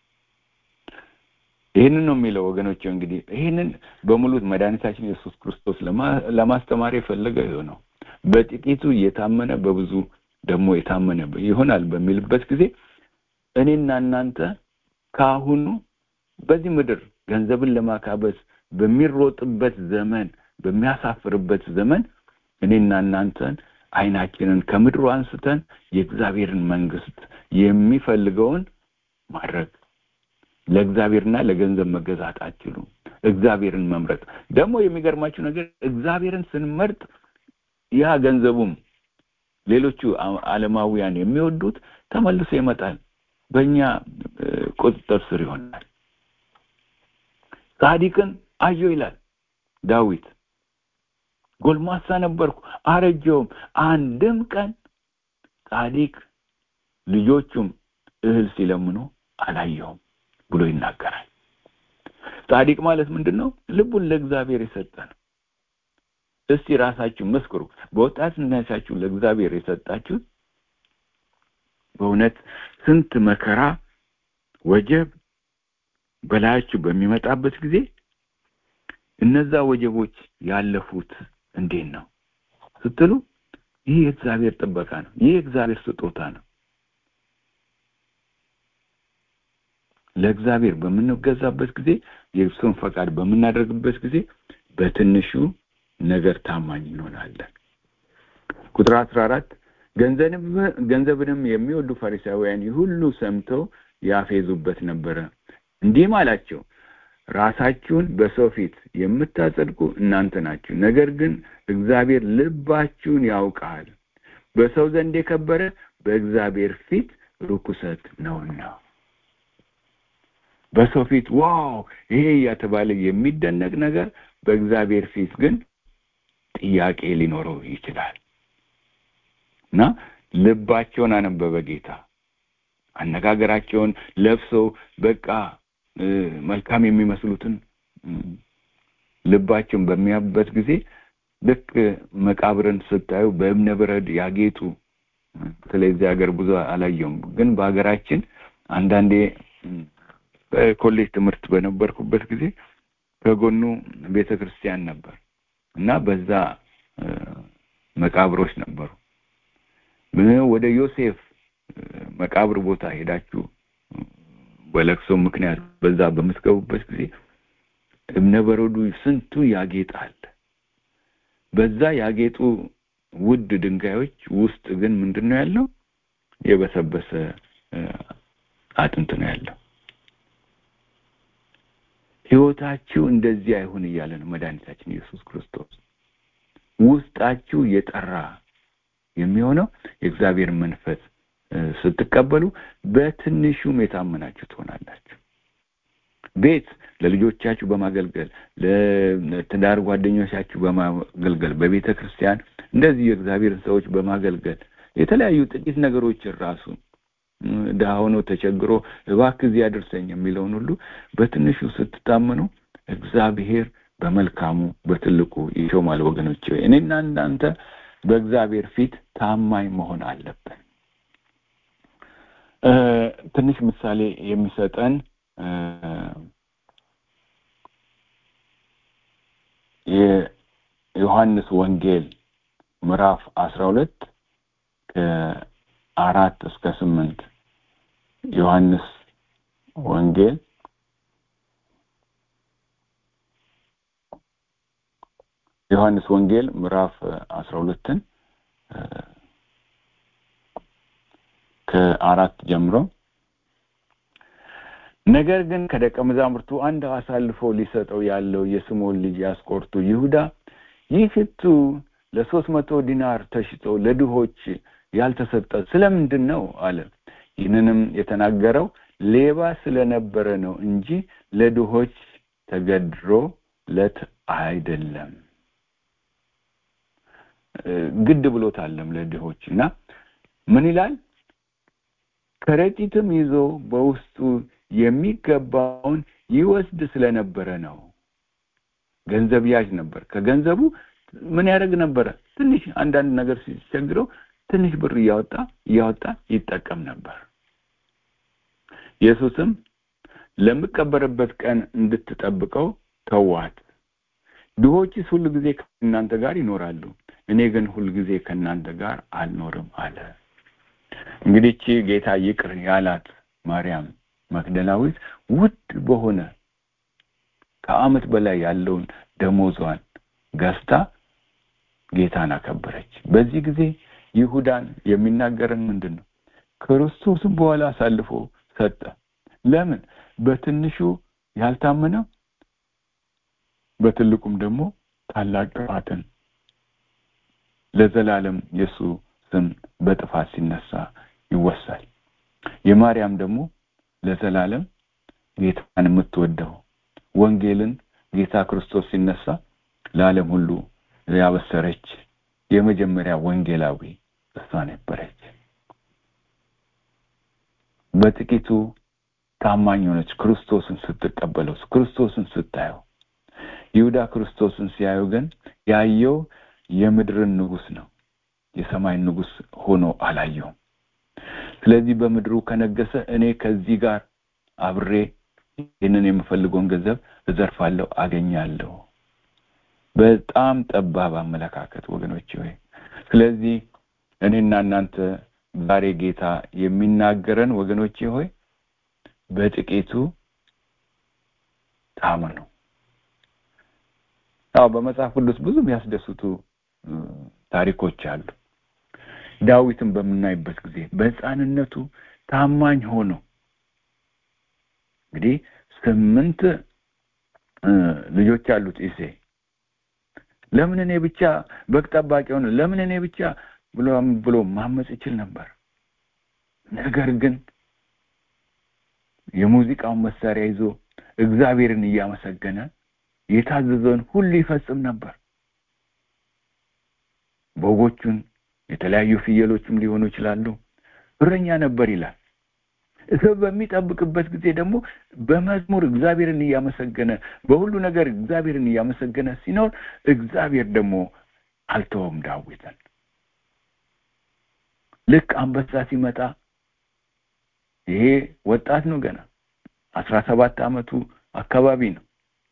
ይህንን ነው የሚለው ወገኖች እንግዲህ ይህንን በሙሉ መድኃኒታችን ኢየሱስ ክርስቶስ ለማስተማር የፈለገ ነው በጥቂቱ የታመነ በብዙ ደግሞ የታመነ ይሆናል በሚልበት ጊዜ እኔና እናንተ ከአሁኑ በዚህ ምድር ገንዘብን ለማካበስ በሚሮጥበት ዘመን በሚያሳፍርበት ዘመን እኔና እናንተን አይናችንን ከምድሩ አንስተን የእግዚአብሔርን መንግስት የሚፈልገውን ማድረግ ለእግዚአብሔርና ለገንዘብ መገዛት አትችሉም እግዚአብሔርን መምረጥ ደግሞ የሚገርማችሁ ነገር እግዚአብሔርን ስንመርጥ ያ ገንዘቡም ሌሎቹ አለማውያን የሚወዱት ተመልሶ ይመጣል በእኛ ቁጥጥር ስር ይሆናል ጻዲቅን አየሁ ይላል ዳዊት ጎልማሳ ነበርኩ አረጀውም አንድም ቀን ጻዲቅ ልጆቹም እህል ሲለምኑ አላየውም ብሎ ይናገራል ጻዲቅ ማለት ምንድን ነው ልቡን ለእግዚአብሔር የሰጠ ነው እስቲ ራሳችሁ መስክሩ በወጣትነታችሁ ለእግዚአብሔር የሰጣችሁት በእውነት ስንት መከራ ወጀብ በላያችሁ በሚመጣበት ጊዜ እነዛ ወጀቦች ያለፉት እንዴት ነው ስትሉ ይህ የእግዚአብሔር ጥበቃ ነው ይህ የእግዚአብሔር ስጦታ ነው ለእግዚአብሔር በምንገዛበት ጊዜ የእሱን ፈቃድ በምናደርግበት ጊዜ በትንሹ ነገር ታማኝ እንሆናለን ቁጥር አስራ አራት ገንዘብንም የሚወዱ ፈሪሳውያን ሁሉ ሰምተው ያፌዙበት ነበረ እንዲህም አላቸው ራሳችሁን በሰው ፊት የምታጸድቁ እናንተ ናችሁ ነገር ግን እግዚአብሔር ልባችሁን ያውቃል በሰው ዘንድ የከበረ በእግዚአብሔር ፊት ርኩሰት ነውና በሰው ፊት ዋው ይሄ እያተባለ የሚደነቅ ነገር በእግዚአብሔር ፊት ግን ጥያቄ ሊኖረው ይችላል እና ልባቸውን አነበበ ጌታ አነጋገራቸውን ለብሰው በቃ መልካም የሚመስሉትን ልባቸውን በሚያበት ጊዜ ልክ መቃብርን ስታዩ በእብነ በረድ ያጌጡ በተለይ እዚህ ሀገር ብዙ አላየውም ግን በሀገራችን አንዳንዴ በኮሌጅ ትምህርት በነበርኩበት ጊዜ ከጎኑ ቤተ ክርስቲያን ነበር እና በዛ መቃብሮች ነበሩ ወደ ዮሴፍ መቃብር ቦታ ሄዳችሁ በለቅሶ ምክንያት በዛ በምትገቡበት ጊዜ እብነ በረዱ ስንቱ ያጌጣል በዛ ያጌጡ ውድ ድንጋዮች ውስጥ ግን ምንድን ነው ያለው የበሰበሰ አጥንት ነው ያለው ህይወታችሁ እንደዚህ አይሁን እያለ ነው መድኃኒታችን ኢየሱስ ክርስቶስ ውስጣችሁ የጠራ የሚሆነው የእግዚአብሔር መንፈስ ስትቀበሉ በትንሹም የታመናችሁ ትሆናላችሁ ቤት ለልጆቻችሁ በማገልገል ለትዳር ጓደኞቻችሁ በማገልገል በቤተ ክርስቲያን እንደዚህ የእግዚአብሔርን ሰዎች በማገልገል የተለያዩ ጥቂት ነገሮችን ራሱ ድሀ ሆኖ ተቸግሮ እባክህ እዚህ አድርሰኝ የሚለውን ሁሉ በትንሹ ስትታመኑ እግዚአብሔር በመልካሙ በትልቁ ይሾማል ወገኖች እኔና እናንተ በእግዚአብሔር ፊት ታማኝ መሆን አለብን ትንሽ ምሳሌ የሚሰጠን የዮሐንስ ወንጌል ምዕራፍ አስራ ሁለት ከአራት እስከ ስምንት ዮሐንስ ወንጌል ዮሐንስ ወንጌል ምዕራፍ አስራ ሁለትን ከአራት ጀምሮ ነገር ግን ከደቀ መዛሙርቱ አንድ አሳልፎ ሊሰጠው ያለው የስምዖን ልጅ ያስቆርቱ ይሁዳ ይህ ሽቱ ለሶስት መቶ ዲናር ተሽጦ ለድሆች ያልተሰጠ ስለምንድን ነው አለ ይህንንም የተናገረው ሌባ ስለነበረ ነው እንጂ ለድሆች ተገድሮለት አይደለም ግድ ብሎታለም ለድሆች እና ምን ይላል ከረጢትም ይዞ በውስጡ የሚገባውን ይወስድ ስለነበረ ነው ገንዘብ ያዥ ነበር ከገንዘቡ ምን ያደርግ ነበረ ትንሽ አንዳንድ ነገር ሲቸግረው ትንሽ ብር እያወጣ እያወጣ ይጠቀም ነበር ኢየሱስም ለምቀበርበት ቀን እንድትጠብቀው ተዋት ድሆችስ ሁሉ ጊዜ ከእናንተ ጋር ይኖራሉ እኔ ግን ሁል ጊዜ ከእናንተ ጋር አልኖርም አለ እንግዲህ ጌታ ይቅር ያላት ማርያም መግደላዊት ውድ በሆነ ከአመት በላይ ያለውን ደሞዟን ገዝታ ጌታን አከበረች በዚህ ጊዜ ይሁዳን የሚናገረን ምንድን ነው ክርስቶስም በኋላ አሳልፎ ሰጠ ለምን በትንሹ ያልታመነው በትልቁም ደግሞ ታላቅ ጥፋትን ለዘላለም የሱ ስም በጥፋት ሲነሳ ይወሳል የማርያም ደግሞ ለዘላለም ጌታን የምትወደው ወንጌልን ጌታ ክርስቶስ ሲነሳ ለዓለም ሁሉ ያበሰረች የመጀመሪያ ወንጌላዊ እሷ ነበረች በጥቂቱ ታማኝ ሆነች ክርስቶስን ስትቀበለው ክርስቶስን ስታየው ይሁዳ ክርስቶስን ሲያዩ ግን ያየው የምድርን ንጉስ ነው የሰማይ ንጉስ ሆኖ አላየውም ስለዚህ በምድሩ ከነገሰ እኔ ከዚህ ጋር አብሬ ይህንን የምፈልገውን ገንዘብ እዘርፋለሁ አገኛለሁ በጣም ጠባብ አመለካከት ወገኖች ሆይ ስለዚህ እኔና እናንተ ዛሬ ጌታ የሚናገረን ወገኖቼ ሆይ በጥቂቱ ታመኑ አዎ በመጽሐፍ ቅዱስ ብዙ የሚያስደስቱ ታሪኮች አሉ ዳዊትን በምናይበት ጊዜ በህፃንነቱ ታማኝ ሆኖ እንግዲህ ስምንት ልጆች አሉት ኢሴ ለምን እኔ ብቻ በግ ጠባቂ ሆነ ለምን እኔ ብቻ ብሎ ብሎ ማመጽ ይችል ነበር ነገር ግን የሙዚቃውን መሳሪያ ይዞ እግዚአብሔርን እያመሰገነ የታዘዘውን ሁሉ ይፈጽም ነበር በጎቹን የተለያዩ ፍየሎችም ሊሆኑ ይችላሉ እረኛ ነበር ይላል ሰብ በሚጠብቅበት ጊዜ ደግሞ በመዝሙር እግዚአብሔርን እያመሰገነ በሁሉ ነገር እግዚአብሔርን እያመሰገነ ሲኖር እግዚአብሔር ደግሞ አልተወም ዳዊትን ልክ አንበሳ ሲመጣ ይሄ ወጣት ነው ገና አስራ ሰባት አመቱ አካባቢ ነው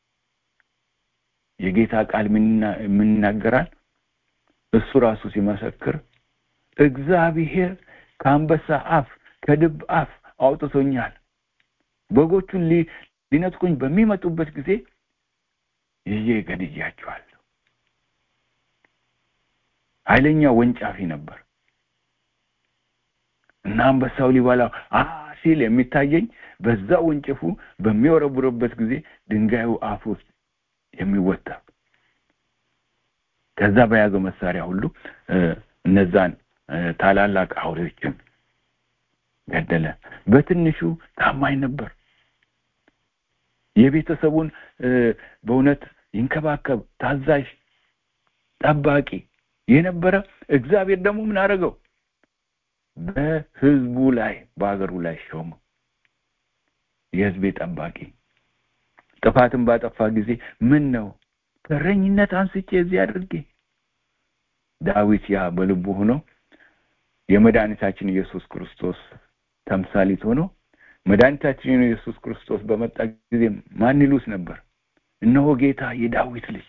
የጌታ ቃል የምንናገራል እሱ ራሱ ሲመሰክር እግዚአብሔር ከአንበሳ አፍ ከድብ አፍ አውጥቶኛል በጎቹን ሊነጥቁኝ በሚመጡበት ጊዜ ይዤ ገድያቸዋለሁ ኃይለኛ ወንጫፊ ነበር እና አንበሳው ሊበላው አ ሲል የሚታየኝ በዛ ወንጭፉ በሚወረቡርበት ጊዜ ድንጋዩ አፍ ውስጥ የሚወጣ ከዛ በያዘው መሳሪያ ሁሉ እነዛን ታላላቅ አውሬዎችን ገደለ በትንሹ ታማኝ ነበር የቤተሰቡን በእውነት ይንከባከብ ታዛዥ ጠባቂ የነበረ እግዚአብሔር ደግሞ ምን አደረገው በህዝቡ ላይ በሀገሩ ላይ ሾመው የህዝቤ ጠባቂ ጥፋትን ባጠፋ ጊዜ ምን ነው ከረኝነት አንስቼ እዚህ አድርጌ ዳዊት ያ በልቡ ሆኖ የመድኃኒታችን ኢየሱስ ክርስቶስ ተምሳሊት ሆኖ መድኃኒታችን ኢየሱስ ክርስቶስ በመጣ ጊዜ ማን ይሉት ነበር? እነሆ ጌታ የዳዊት ልጅ።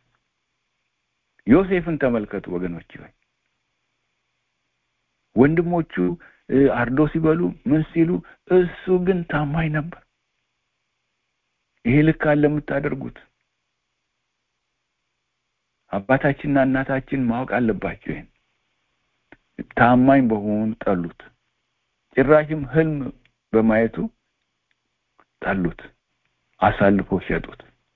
ዮሴፍን ተመልከቱ ወገኖች ሆይ ወንድሞቹ አርዶ ሲበሉ ምን ሲሉ፣ እሱ ግን ታማኝ ነበር። ይሄ ልክ አለ የምታደርጉት አባታችንና እናታችን ማወቅ አለባቸው። ይሄን ታማኝ በመሆኑ ጠሉት። ጭራሽም ህልም በማየቱ ጠሉት፣ አሳልፎ ሸጡት።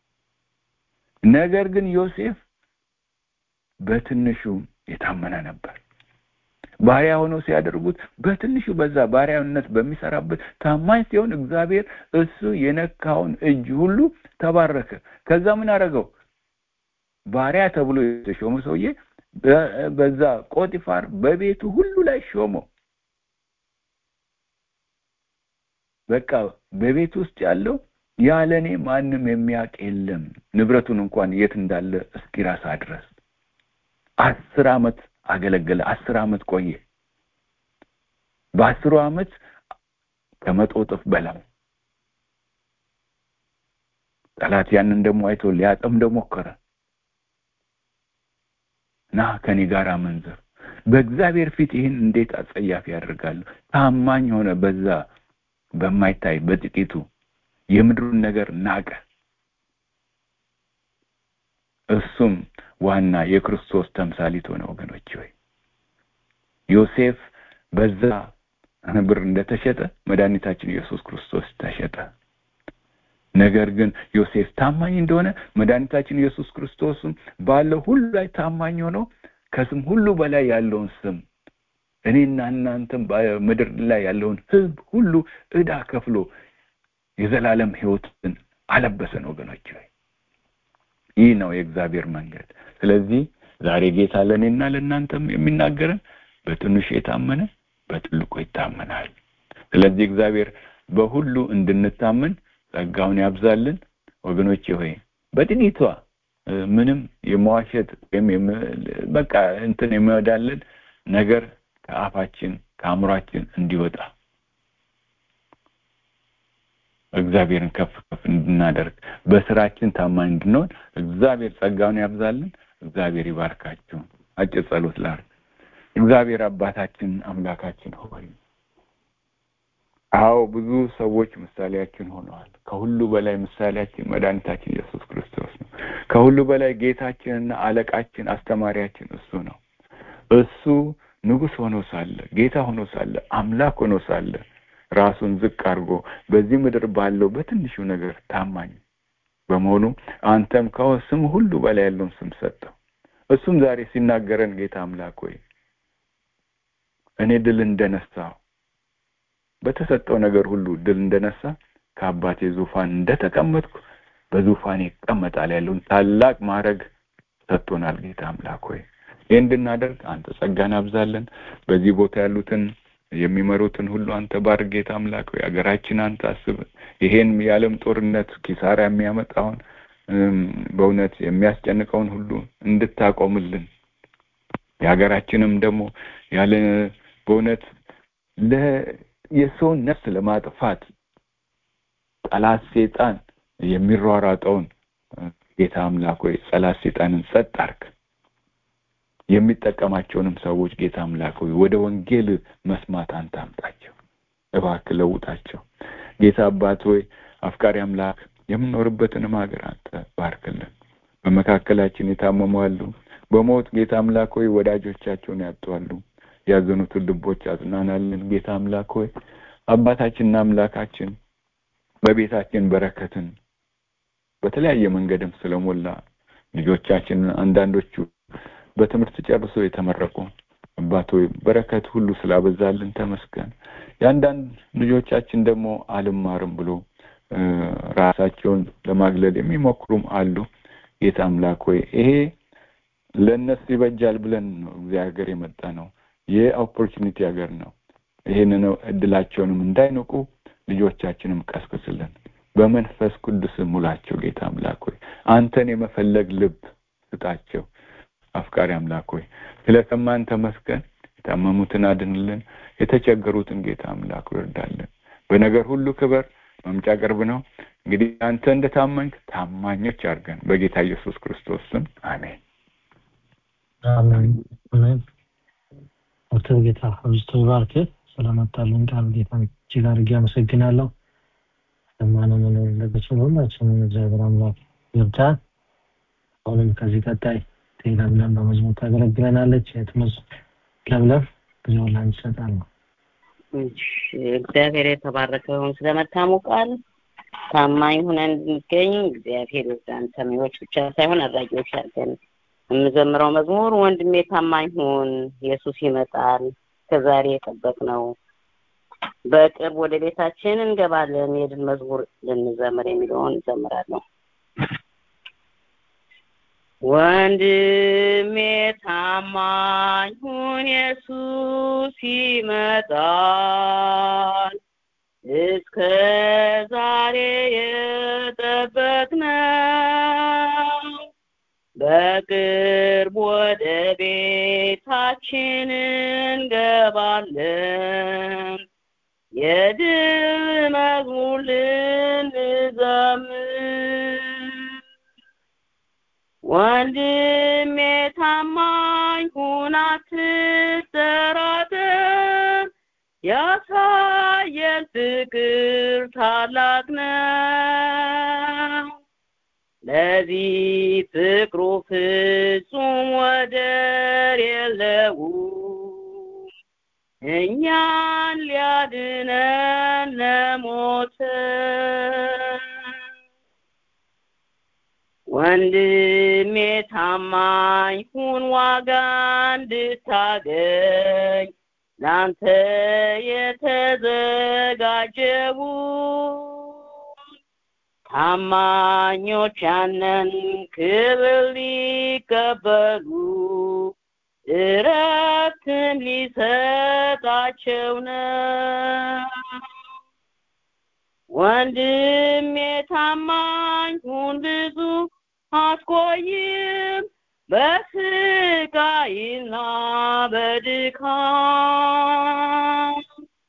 ነገር ግን ዮሴፍ በትንሹ የታመነ ነበር። ባሪያ ሆነው ሲያደርጉት በትንሹ በዛ ባሪያነት በሚሰራበት ታማኝ ሲሆን እግዚአብሔር እሱ የነካውን እጅ ሁሉ ተባረከ። ከዛ ምን አደረገው? ባሪያ ተብሎ የተሾመ ሰውዬ በዛ ጶጢፋር በቤቱ ሁሉ ላይ ሾመው። በቃ በቤት ውስጥ ያለው ያለ እኔ ማንም የሚያውቅ የለም፣ ንብረቱን እንኳን የት እንዳለ እስኪረሳ ድረስ አስር ዓመት አገለገለ። አስር ዓመት ቆየ። በአስሩ ዓመት ከመቶ እጥፍ በላይ ጠላት ያንን ደግሞ አይቶ ሊያጠምደው ሞከረ። ና ከኔ ጋር አመንዝር። በእግዚአብሔር ፊት ይህን እንዴት አጸያፊ ያደርጋሉ? ታማኝ ሆነ። በዛ በማይታይ በጥቂቱ የምድሩን ነገር ናቀ። እሱም ዋና የክርስቶስ ተምሳሊት ሆነ። ወገኖች ሆይ ዮሴፍ በዛ ብር እንደተሸጠ መድኃኒታችን ኢየሱስ ክርስቶስ ተሸጠ። ነገር ግን ዮሴፍ ታማኝ እንደሆነ መድኃኒታችን ኢየሱስ ክርስቶስም ባለው ሁሉ ላይ ታማኝ ሆኖ ከስም ሁሉ በላይ ያለውን ስም እኔና እናንተም በምድር ላይ ያለውን ሕዝብ ሁሉ ዕዳ ከፍሎ የዘላለም ሕይወትን አለበሰን። ወገኖች ሆይ ይህ ነው የእግዚአብሔር መንገድ። ስለዚህ ዛሬ ጌታ ለእኔና ለእናንተም የሚናገረን በትንሹ የታመነ በትልቁ ይታመናል። ስለዚህ እግዚአብሔር በሁሉ እንድንታመን ጸጋውን ያብዛልን። ወገኖቼ ሆይ በጥቂቷ ምንም የመዋሸት ወይም በቃ እንትን የሚወዳለን ነገር ከአፋችን ከአእምሯችን እንዲወጣ እግዚአብሔርን ከፍ ከፍ እንድናደርግ በስራችን ታማኝ እንድንሆን እግዚአብሔር ጸጋውን ያብዛልን። እግዚአብሔር ይባርካችሁ። አጭር ጸሎት ላድርግ። እግዚአብሔር አባታችን አምላካችን ሆይ አዎ ብዙ ሰዎች ምሳሌያችን ሆነዋል። ከሁሉ በላይ ምሳሌያችን መድኃኒታችን ኢየሱስ ክርስቶስ ነው። ከሁሉ በላይ ጌታችንና አለቃችን አስተማሪያችን እሱ ነው። እሱ ንጉሥ ሆኖ ሳለ ጌታ ሆኖ ሳለ አምላክ ሆኖ ሳለ ራሱን ዝቅ አድርጎ በዚህ ምድር ባለው በትንሹ ነገር ታማኝ በመሆኑ አንተም ከስም ሁሉ በላይ ያለውን ስም ሰጠው። እሱም ዛሬ ሲናገረን ጌታ አምላክ ሆይ እኔ ድል እንደነሳው በተሰጠው ነገር ሁሉ ድል እንደነሳ ከአባቴ ዙፋን እንደተቀመጥኩ በዙፋኔ ይቀመጣል ያለውን ታላቅ ማዕረግ ሰጥቶናል። ጌታ አምላክ ሆይ ይህ እንድናደርግ አንተ ጸጋን አብዛለን። በዚህ ቦታ ያሉትን የሚመሩትን ሁሉ አንተ ባርክ። ጌታ አምላክ ሆይ ሀገራችን አንተ አስብ። ይሄን የዓለም ጦርነት ኪሳራ የሚያመጣውን በእውነት የሚያስጨንቀውን ሁሉ እንድታቆምልን የሀገራችንም ደግሞ ያለ በእውነት የሰውን ነፍስ ለማጥፋት ጠላት ሴጣን የሚሯሯጠውን ጌታ አምላክ ሆይ ጠላት ሴጣንን ጸጥ አርግ። የሚጠቀማቸውንም ሰዎች ጌታ አምላክ ሆይ ወደ ወንጌል መስማት አንተ አምጣቸው፣ እባክህ ለውጣቸው። ጌታ አባት ሆይ አፍቃሪ አምላክ የምንኖርበትንም ሀገር አንተ ባርክልን። በመካከላችን የታመሙ አሉ። በሞት ጌታ አምላክ ሆይ ወዳጆቻቸውን ያጡአሉ። ያዘኑትን ልቦች አጽናናልን። ጌታ አምላክ ሆይ አባታችንና አምላካችን በቤታችን በረከትን በተለያየ መንገድም ስለሞላ ልጆቻችን አንዳንዶቹ በትምህርት ጨርሶ የተመረቁ አባት ሆይ በረከት ሁሉ ስላበዛልን ተመስገን። የአንዳንድ ልጆቻችን ደግሞ አልማርም ብሎ ራሳቸውን ለማግለል የሚሞክሩም አሉ። ጌታ አምላክ ሆይ ይሄ ለእነሱ ይበጃል ብለን ነው እዚህ ሀገር የመጣ ነው። የኦፖርቹኒቲ ሀገር ነው። ይህንን እድላቸውንም እንዳይንቁ ልጆቻችንም ቀስቅስልን፣ በመንፈስ ቅዱስ ሙላቸው። ጌታ አምላክ ሆይ አንተን የመፈለግ ልብ ስጣቸው። አፍቃሪ አምላክ ሆይ ስለሰማን ተመስገን። የታመሙትን አድንልን፣ የተቸገሩትን ጌታ አምላክ ይርዳልን። በነገር ሁሉ ክበር። መምጫ ቅርብ ነው። እንግዲህ አንተ እንደ ታማኝ ታማኞች አድርገን በጌታ ኢየሱስ ክርስቶስ ስም አሜን። አሜን አሜን። ዶክተር ጌታ አብዝቶ ይባርክ። ስለመጣልን ቃል ጌታ እጅግ አድርጌ አመሰግናለሁ። ሰማነው መኖር እንደገችል ሁላችንም እግዚአብሔር አምላክ ይርዳን። አሁንም ከዚህ ቀጣይ ለምለም በመዝሙር ታገለግለናለች። የትመዝ ለምለም ጊዜውን ላንቺ እሰጣለሁ። እግዚአብሔር የተባረከ ይሁን። ስለመታሙ ቃል ታማኝ ሆነን እንድንገኝ እግዚአብሔር ይርዳን። ሰሚዎች ብቻ ሳይሆን አድራጊዎች አድርገን የምዘምረው መዝሙር ወንድሜ ታማኝ ሁን፣ ኢየሱስ ይመጣል፣ ከዛሬ የጠበቅነው በቅርብ ወደ ቤታችን እንገባለን፣ የድል መዝሙር ልንዘምር የሚለውን እዘምራለሁ። ወንድሜ ታማኝ ሁን፣ ኢየሱስ ይመጣል፣ እስከ ዛሬ የጠበቅነው በቅርብ ወደ ቤታችን እንገባለን፣ የድል መዝሙር ልንዘምር ወንድሜ ታማኝ ሁን አትጠራጠር፣ ያሳየን ፍቅር ታላቅ ነው። ለዚህ ፍቅሩ ፍጹም ወደር የለውም፣ እኛን ሊያድነን ለሞተ ወንድሜ ታማኝ ሁን ዋጋ እንድታገኝ ላንተ የተዘጋጀው ታማኞች ያንን ክብር ሊቀበሉ እረፍትን ሊሰጣቸው ነው። ወንድሜ ታማኝ ሁን ብዙ አትቆይም በስቃይና በድካም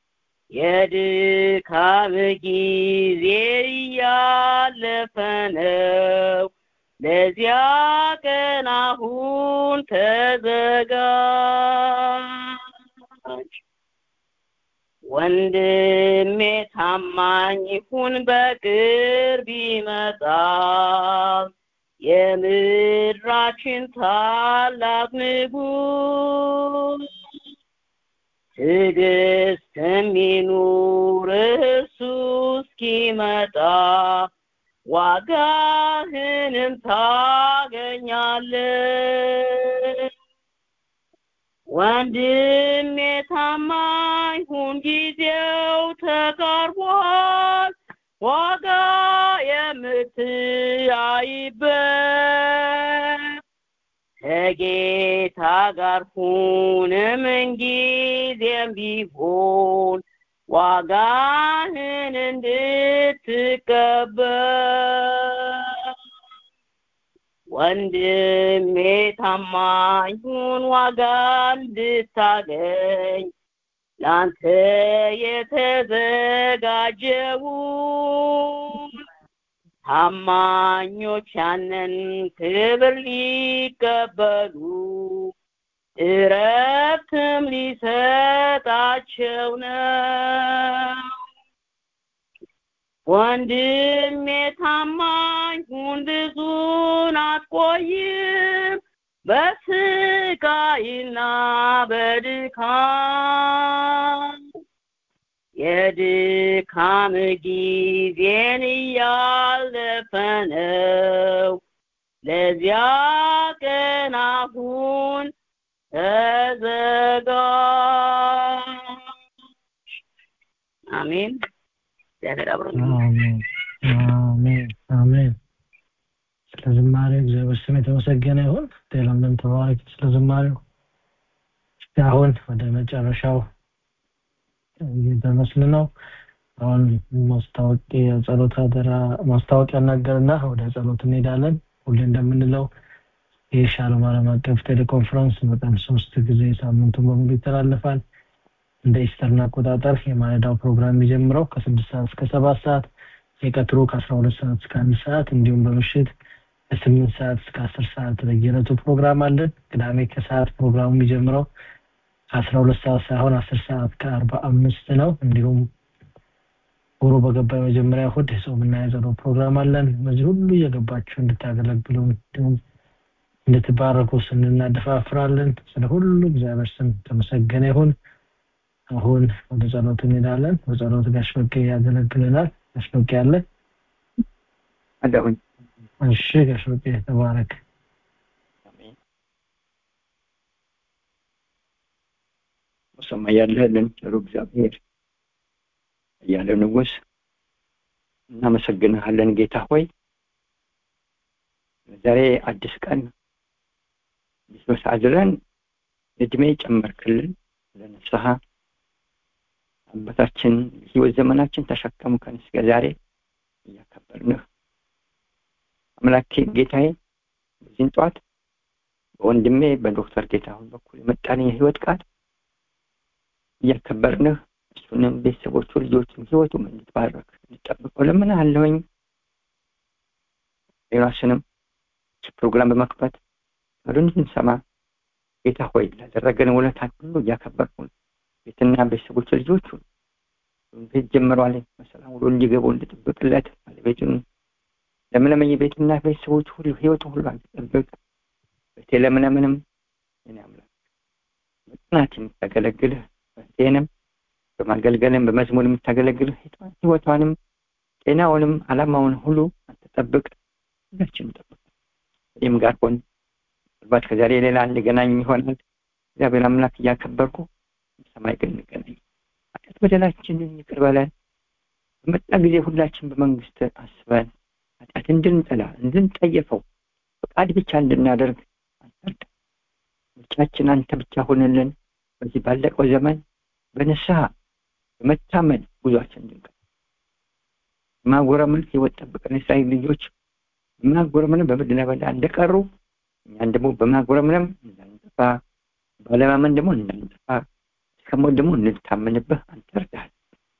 የድካም ጊዜ እያለፈ ነው። ለዚያ ቀን አሁን ተዘጋጅ። ወንድሜ ታማኝ ሁን በቅርብ ይመጣል የምድራችን ታላቅ ንጉሥ ትዕግስት የሚኑር እርሱ እስኪመጣ ዋጋህንም ታገኛለህ። ወንድሜ ታማኝ ሁን ጊዜው ተቃርቧል ዋጋ የምትያይበት ከጌታ ጋር ሁን ምንጊዜም ቢሆን ዋጋህን እንድትቀበል ወንድሜ ታማኝ ሁን ዋጋ እንድታገኝ ላንተ የተዘጋጀውን ታማኞች ያንን ክብር ሊቀበሉ እረፍትም ሊሰጣቸው ነው። ወንድሜ ታማኝ ሁን ብዙን አትቆይም በስቃይና በድካም የድካም ጊዜን እያለፈ ነው። ለዚያ ቀን አሁን ተዘጋጅ። አሜን። እግዚአብሔር አብሮን ይሁን። አሜን አሜን አሜን። ስለ ዝማሬው እግዚአብሔር ስም የተመሰገነ ይሁን። ለምለም ተባረክ ስለ ዝማሬው። እስቲ አሁን ወደ መጨረሻው እየደረስን ነው። አሁን ማስታወቂያ ጸሎት አደራ ማስታወቂያ እናገርና ወደ ጸሎት እንሄዳለን። ሁሌ እንደምንለው የሻሎም ዓለም አቀፍ ቴሌኮንፈረንስ በቀን ሶስት ጊዜ ሳምንቱን በሙሉ ይተላለፋል። እንደ ኢስተርን አቆጣጠር የማለዳው ፕሮግራም የሚጀምረው ከስድስት ሰዓት እስከ ሰባት ሰዓት የቀጥሩ ከአስራ ሁለት ሰዓት እስከ አንድ ሰዓት እንዲሁም በምሽት ከስምንት ሰዓት እስከ አስር ሰዓት በየዕለቱ ፕሮግራም አለን። ቅዳሜ ከሰዓት ፕሮግራሙ የሚጀምረው ከአስራ ሁለት ሰዓት ሳይሆን አስር ሰዓት ከአርባ አምስት ነው። እንዲሁም ወሩ በገባ የመጀመሪያ እሑድ የጾምና የጸሎት ፕሮግራም አለን። በዚህ ሁሉ እየገባችሁ እንድታገለግሉ እንዲሁም እንድትባረኩ ስንል እናደፋፍራለን። ስለ ሁሉ እግዚአብሔር ስም ተመሰገነ ይሁን። አሁን ወደ ጸሎት እንሄዳለን። በጸሎት ጋሽ በቄ ያገለግለናል። ጋሽ በቄ አለ አለሁኝ። እሺ ጋሽ በቄ ተባረክ። በሰማይ ያለህልን ቸሩ እግዚአብሔር እያለ ንጉሥ እናመሰግንሃለን ጌታ ሆይ ዛሬ አዲስ ቀን ቢሶስ አድረን እድሜ ጨመርክልን ለንስሐ አባታችን ህይወት ዘመናችን ተሸከምከን እስከ ዛሬ እያከበርንህ አምላኬ ጌታዬ በዚህን ጠዋት በወንድሜ በዶክተር ጌታሁን በኩል የመጣን የህይወት ቃል እያከበርንህ እሱንም ቤተሰቦቹ ልጆቹም ህይወቱም እንድትባረክ እንድጠብቀው ለምን አለውኝ ሌላስንም ፕሮግራም በመክፈት ወደ እንድንሰማ ጌታ ሆይ ላደረገን ውለታን ሁሉ እያከበርኩን ቤትና ቤተሰቦች ልጆቹ ቤት ጀምረዋል በሰላም ውሎ እንዲገቡ እንድጥብቅለት ባለቤቱን ለምለመኝ ቤትና ቤተሰቦች ሁሉ ህይወቱ ሁሉ አንድጠብቅ ቤቴ ለምለምንም እኔ አምላክ በጽናት የምታገለግልህ በቴንም በማገልገልም በመዝሙር የምታገለግልህ ህይወቷንም ጤናውንም አላማውን ሁሉ አንተጠብቅ ሁላችንም ጠብቅ እኔም ጋር ሆን ምናልባት ከዛሬ ሌላ እንገናኝ ይሆናል እግዚአብሔር አምላክ እያከበርኩ ሰማይ ግን እንገናኝ ኃጢአት በደላችንን ይቅር በለን በመጣ ጊዜ ሁላችን በመንግስት አስበን ኃጢአት እንድንጠላ እንድንጠየፈው ፈቃድ ብቻ እንድናደርግ አንተርዳ ምርጫችን አንተ ብቻ ሆንልን በዚህ ባለቀው ዘመን በንስሐ በመታመን ጉዟችን እንድንቀ ማጎረመን ህይወት ጠብቀን እስራኤል ልጆች በማጎረመንም በምድረ በዳ እንደቀሩ እኛን ደግሞ በማጉረምረም እንዳንጠፋ ባለማመን ደግሞ እንዳንጠፋ እስከሞት ደግሞ እንድታመንብህ አንተ እርዳሃል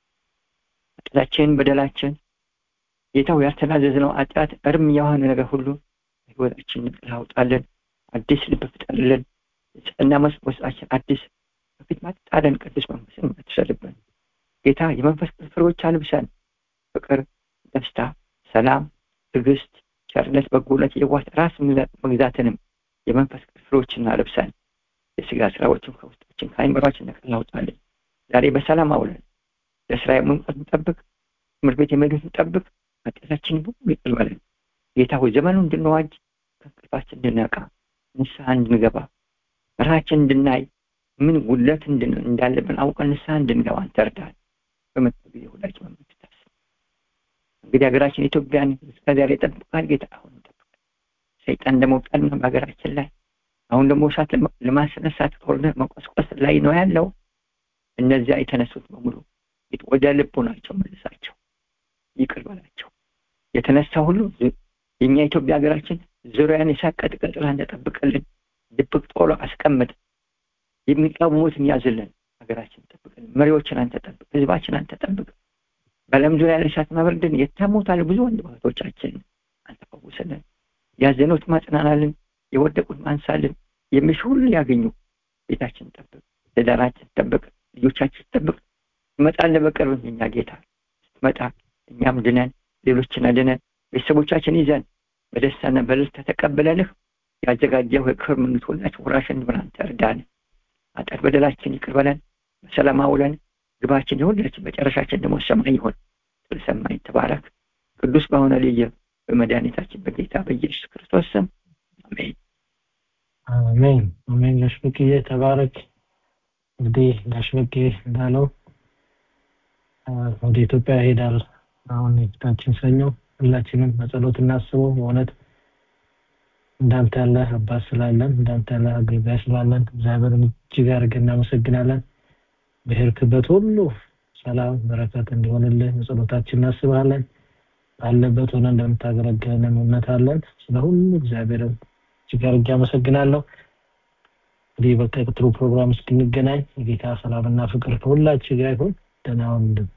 ኃጢአታችን በደላችን ጌታው ያልተናዘዝነው ኃጢአት እርም የሆነ ነገር ሁሉ ህይወታችን ንቅል አውጣለን አዲስ ልብ ፍጠርልን ንጽህና ውስጣችን አዲስ በፊት ማጣለን ቅዱስ መንፈስን ትሰልብን ጌታ የመንፈስ ፍሬዎች አልብሰን ፍቅር ደስታ ሰላም ትዕግስት ቸርነት በጎነት የዋት ራስ መግዛትንም የመንፈስ ፍሬዎችን አልብሰን የስጋ ስራዎችን ከውስጣችን ከአይምሯችን ነቅል አውጣለን ዛሬ በሰላም አውለን ለስራ መንቀት እንጠብቅ ትምህርት ቤት የመሄዱት እንጠብቅ ኃጢአታችንን ሁሉ ይቅር በለን ጌታ ሆይ ዘመኑ እንድንዋጅ ከእንቅልፋችን እንድነቃ ንስሐ እንድንገባ ራችን እንድናይ ምን ጉለት እንዳለብን አውቀን ንስሐ እንድንገባ አንተ እርዳን በመጣ ጊዜ ሁላችን መመልከት እንግዲህ ሀገራችን ኢትዮጵያን እስከዚያ ጠብቃል ጌታ አሁን ጠብቃል ሰይጣን ደግሞ ቀድሞ በሀገራችን ላይ አሁን ደግሞ እሳት ለማስነሳት ጦርነት መቆስቆስ ላይ ነው ያለው እነዚያ የተነሱት በሙሉ ወደ ልቡ ናቸው መልሳቸው ይቅር በላቸው የተነሳ ሁሉ የእኛ ኢትዮጵያ ሀገራችን ዙሪያን የሳት ቀጥቅጥላ እንደጠብቅልን ድብቅ ጦሎ አስቀምጥ የሚቃወሙትን ያዝልን ሀገራችን ጠብቅልን መሪዎችን አንተ ጠብቅ ህዝባችን አንተ ጠብቅ በለም ዙሪያ ላይ እሳት ማበርድን የታሙት አለ ብዙ ወንድ እህቶቻችን አንተ ፈውስልን ያዘኑት ማጽናናልን የወደቁት ማንሳልን የሚሽ ሁሉ ያገኙ ቤታችን ጠብቅ ትዳራችን ጠብቅ ልጆቻችን ጠብቅ ትመጣለህ በቅርብ እኛ ጌታ ስትመጣ እኛም ድነን ሌሎችን አድነን ቤተሰቦቻችን ይዘን በደስታና በልልታ ተቀብለንህ ያዘጋጀው የክብር መንግስት ሁላችን ወራሽን ብለን አንተ እርዳን ኃጢአት በደላችን ይቅር በለን በሰላም አውለን ግባችን የሁላችን መጨረሻችን ደግሞ ሰማይ ይሆን ጥል ሰማይ ተባረክ ቅዱስ በሆነ ልየ በመድኃኒታችን በጌታ በኢየሱስ ክርስቶስ ስም አሜን አሜን አሜን ጋሽ በቅዬ ተባረክ እንግዲህ ጋሽ በቄ እንዳለው ወደ ኢትዮጵያ ይሄዳል አሁን የፊታችን ሰኞ ሁላችንም በጸሎት እናስበው በእውነት እንዳንተ ያለ አባት ስላለን እንዳንተ ያለ አገልጋይ ስላለን እግዚአብሔርን እጅግ አድርገን እናመሰግናለን በሄድክበት ሁሉ ሰላም በረከት እንዲሆንልህ በጸሎታችን እናስባለን ባለበት ሆነ እንደምታገለግለን እምነት አለን ስለ ሁሉ እግዚአብሔርን እጅግ አድርጌ አመሰግናለሁ። እንግዲህ በቀጥሩ ፕሮግራም እስክንገናኝ የጌታ ሰላምና ፍቅር ከሁላችሁ ጋር ይሁን። ደህና ሁኑልን።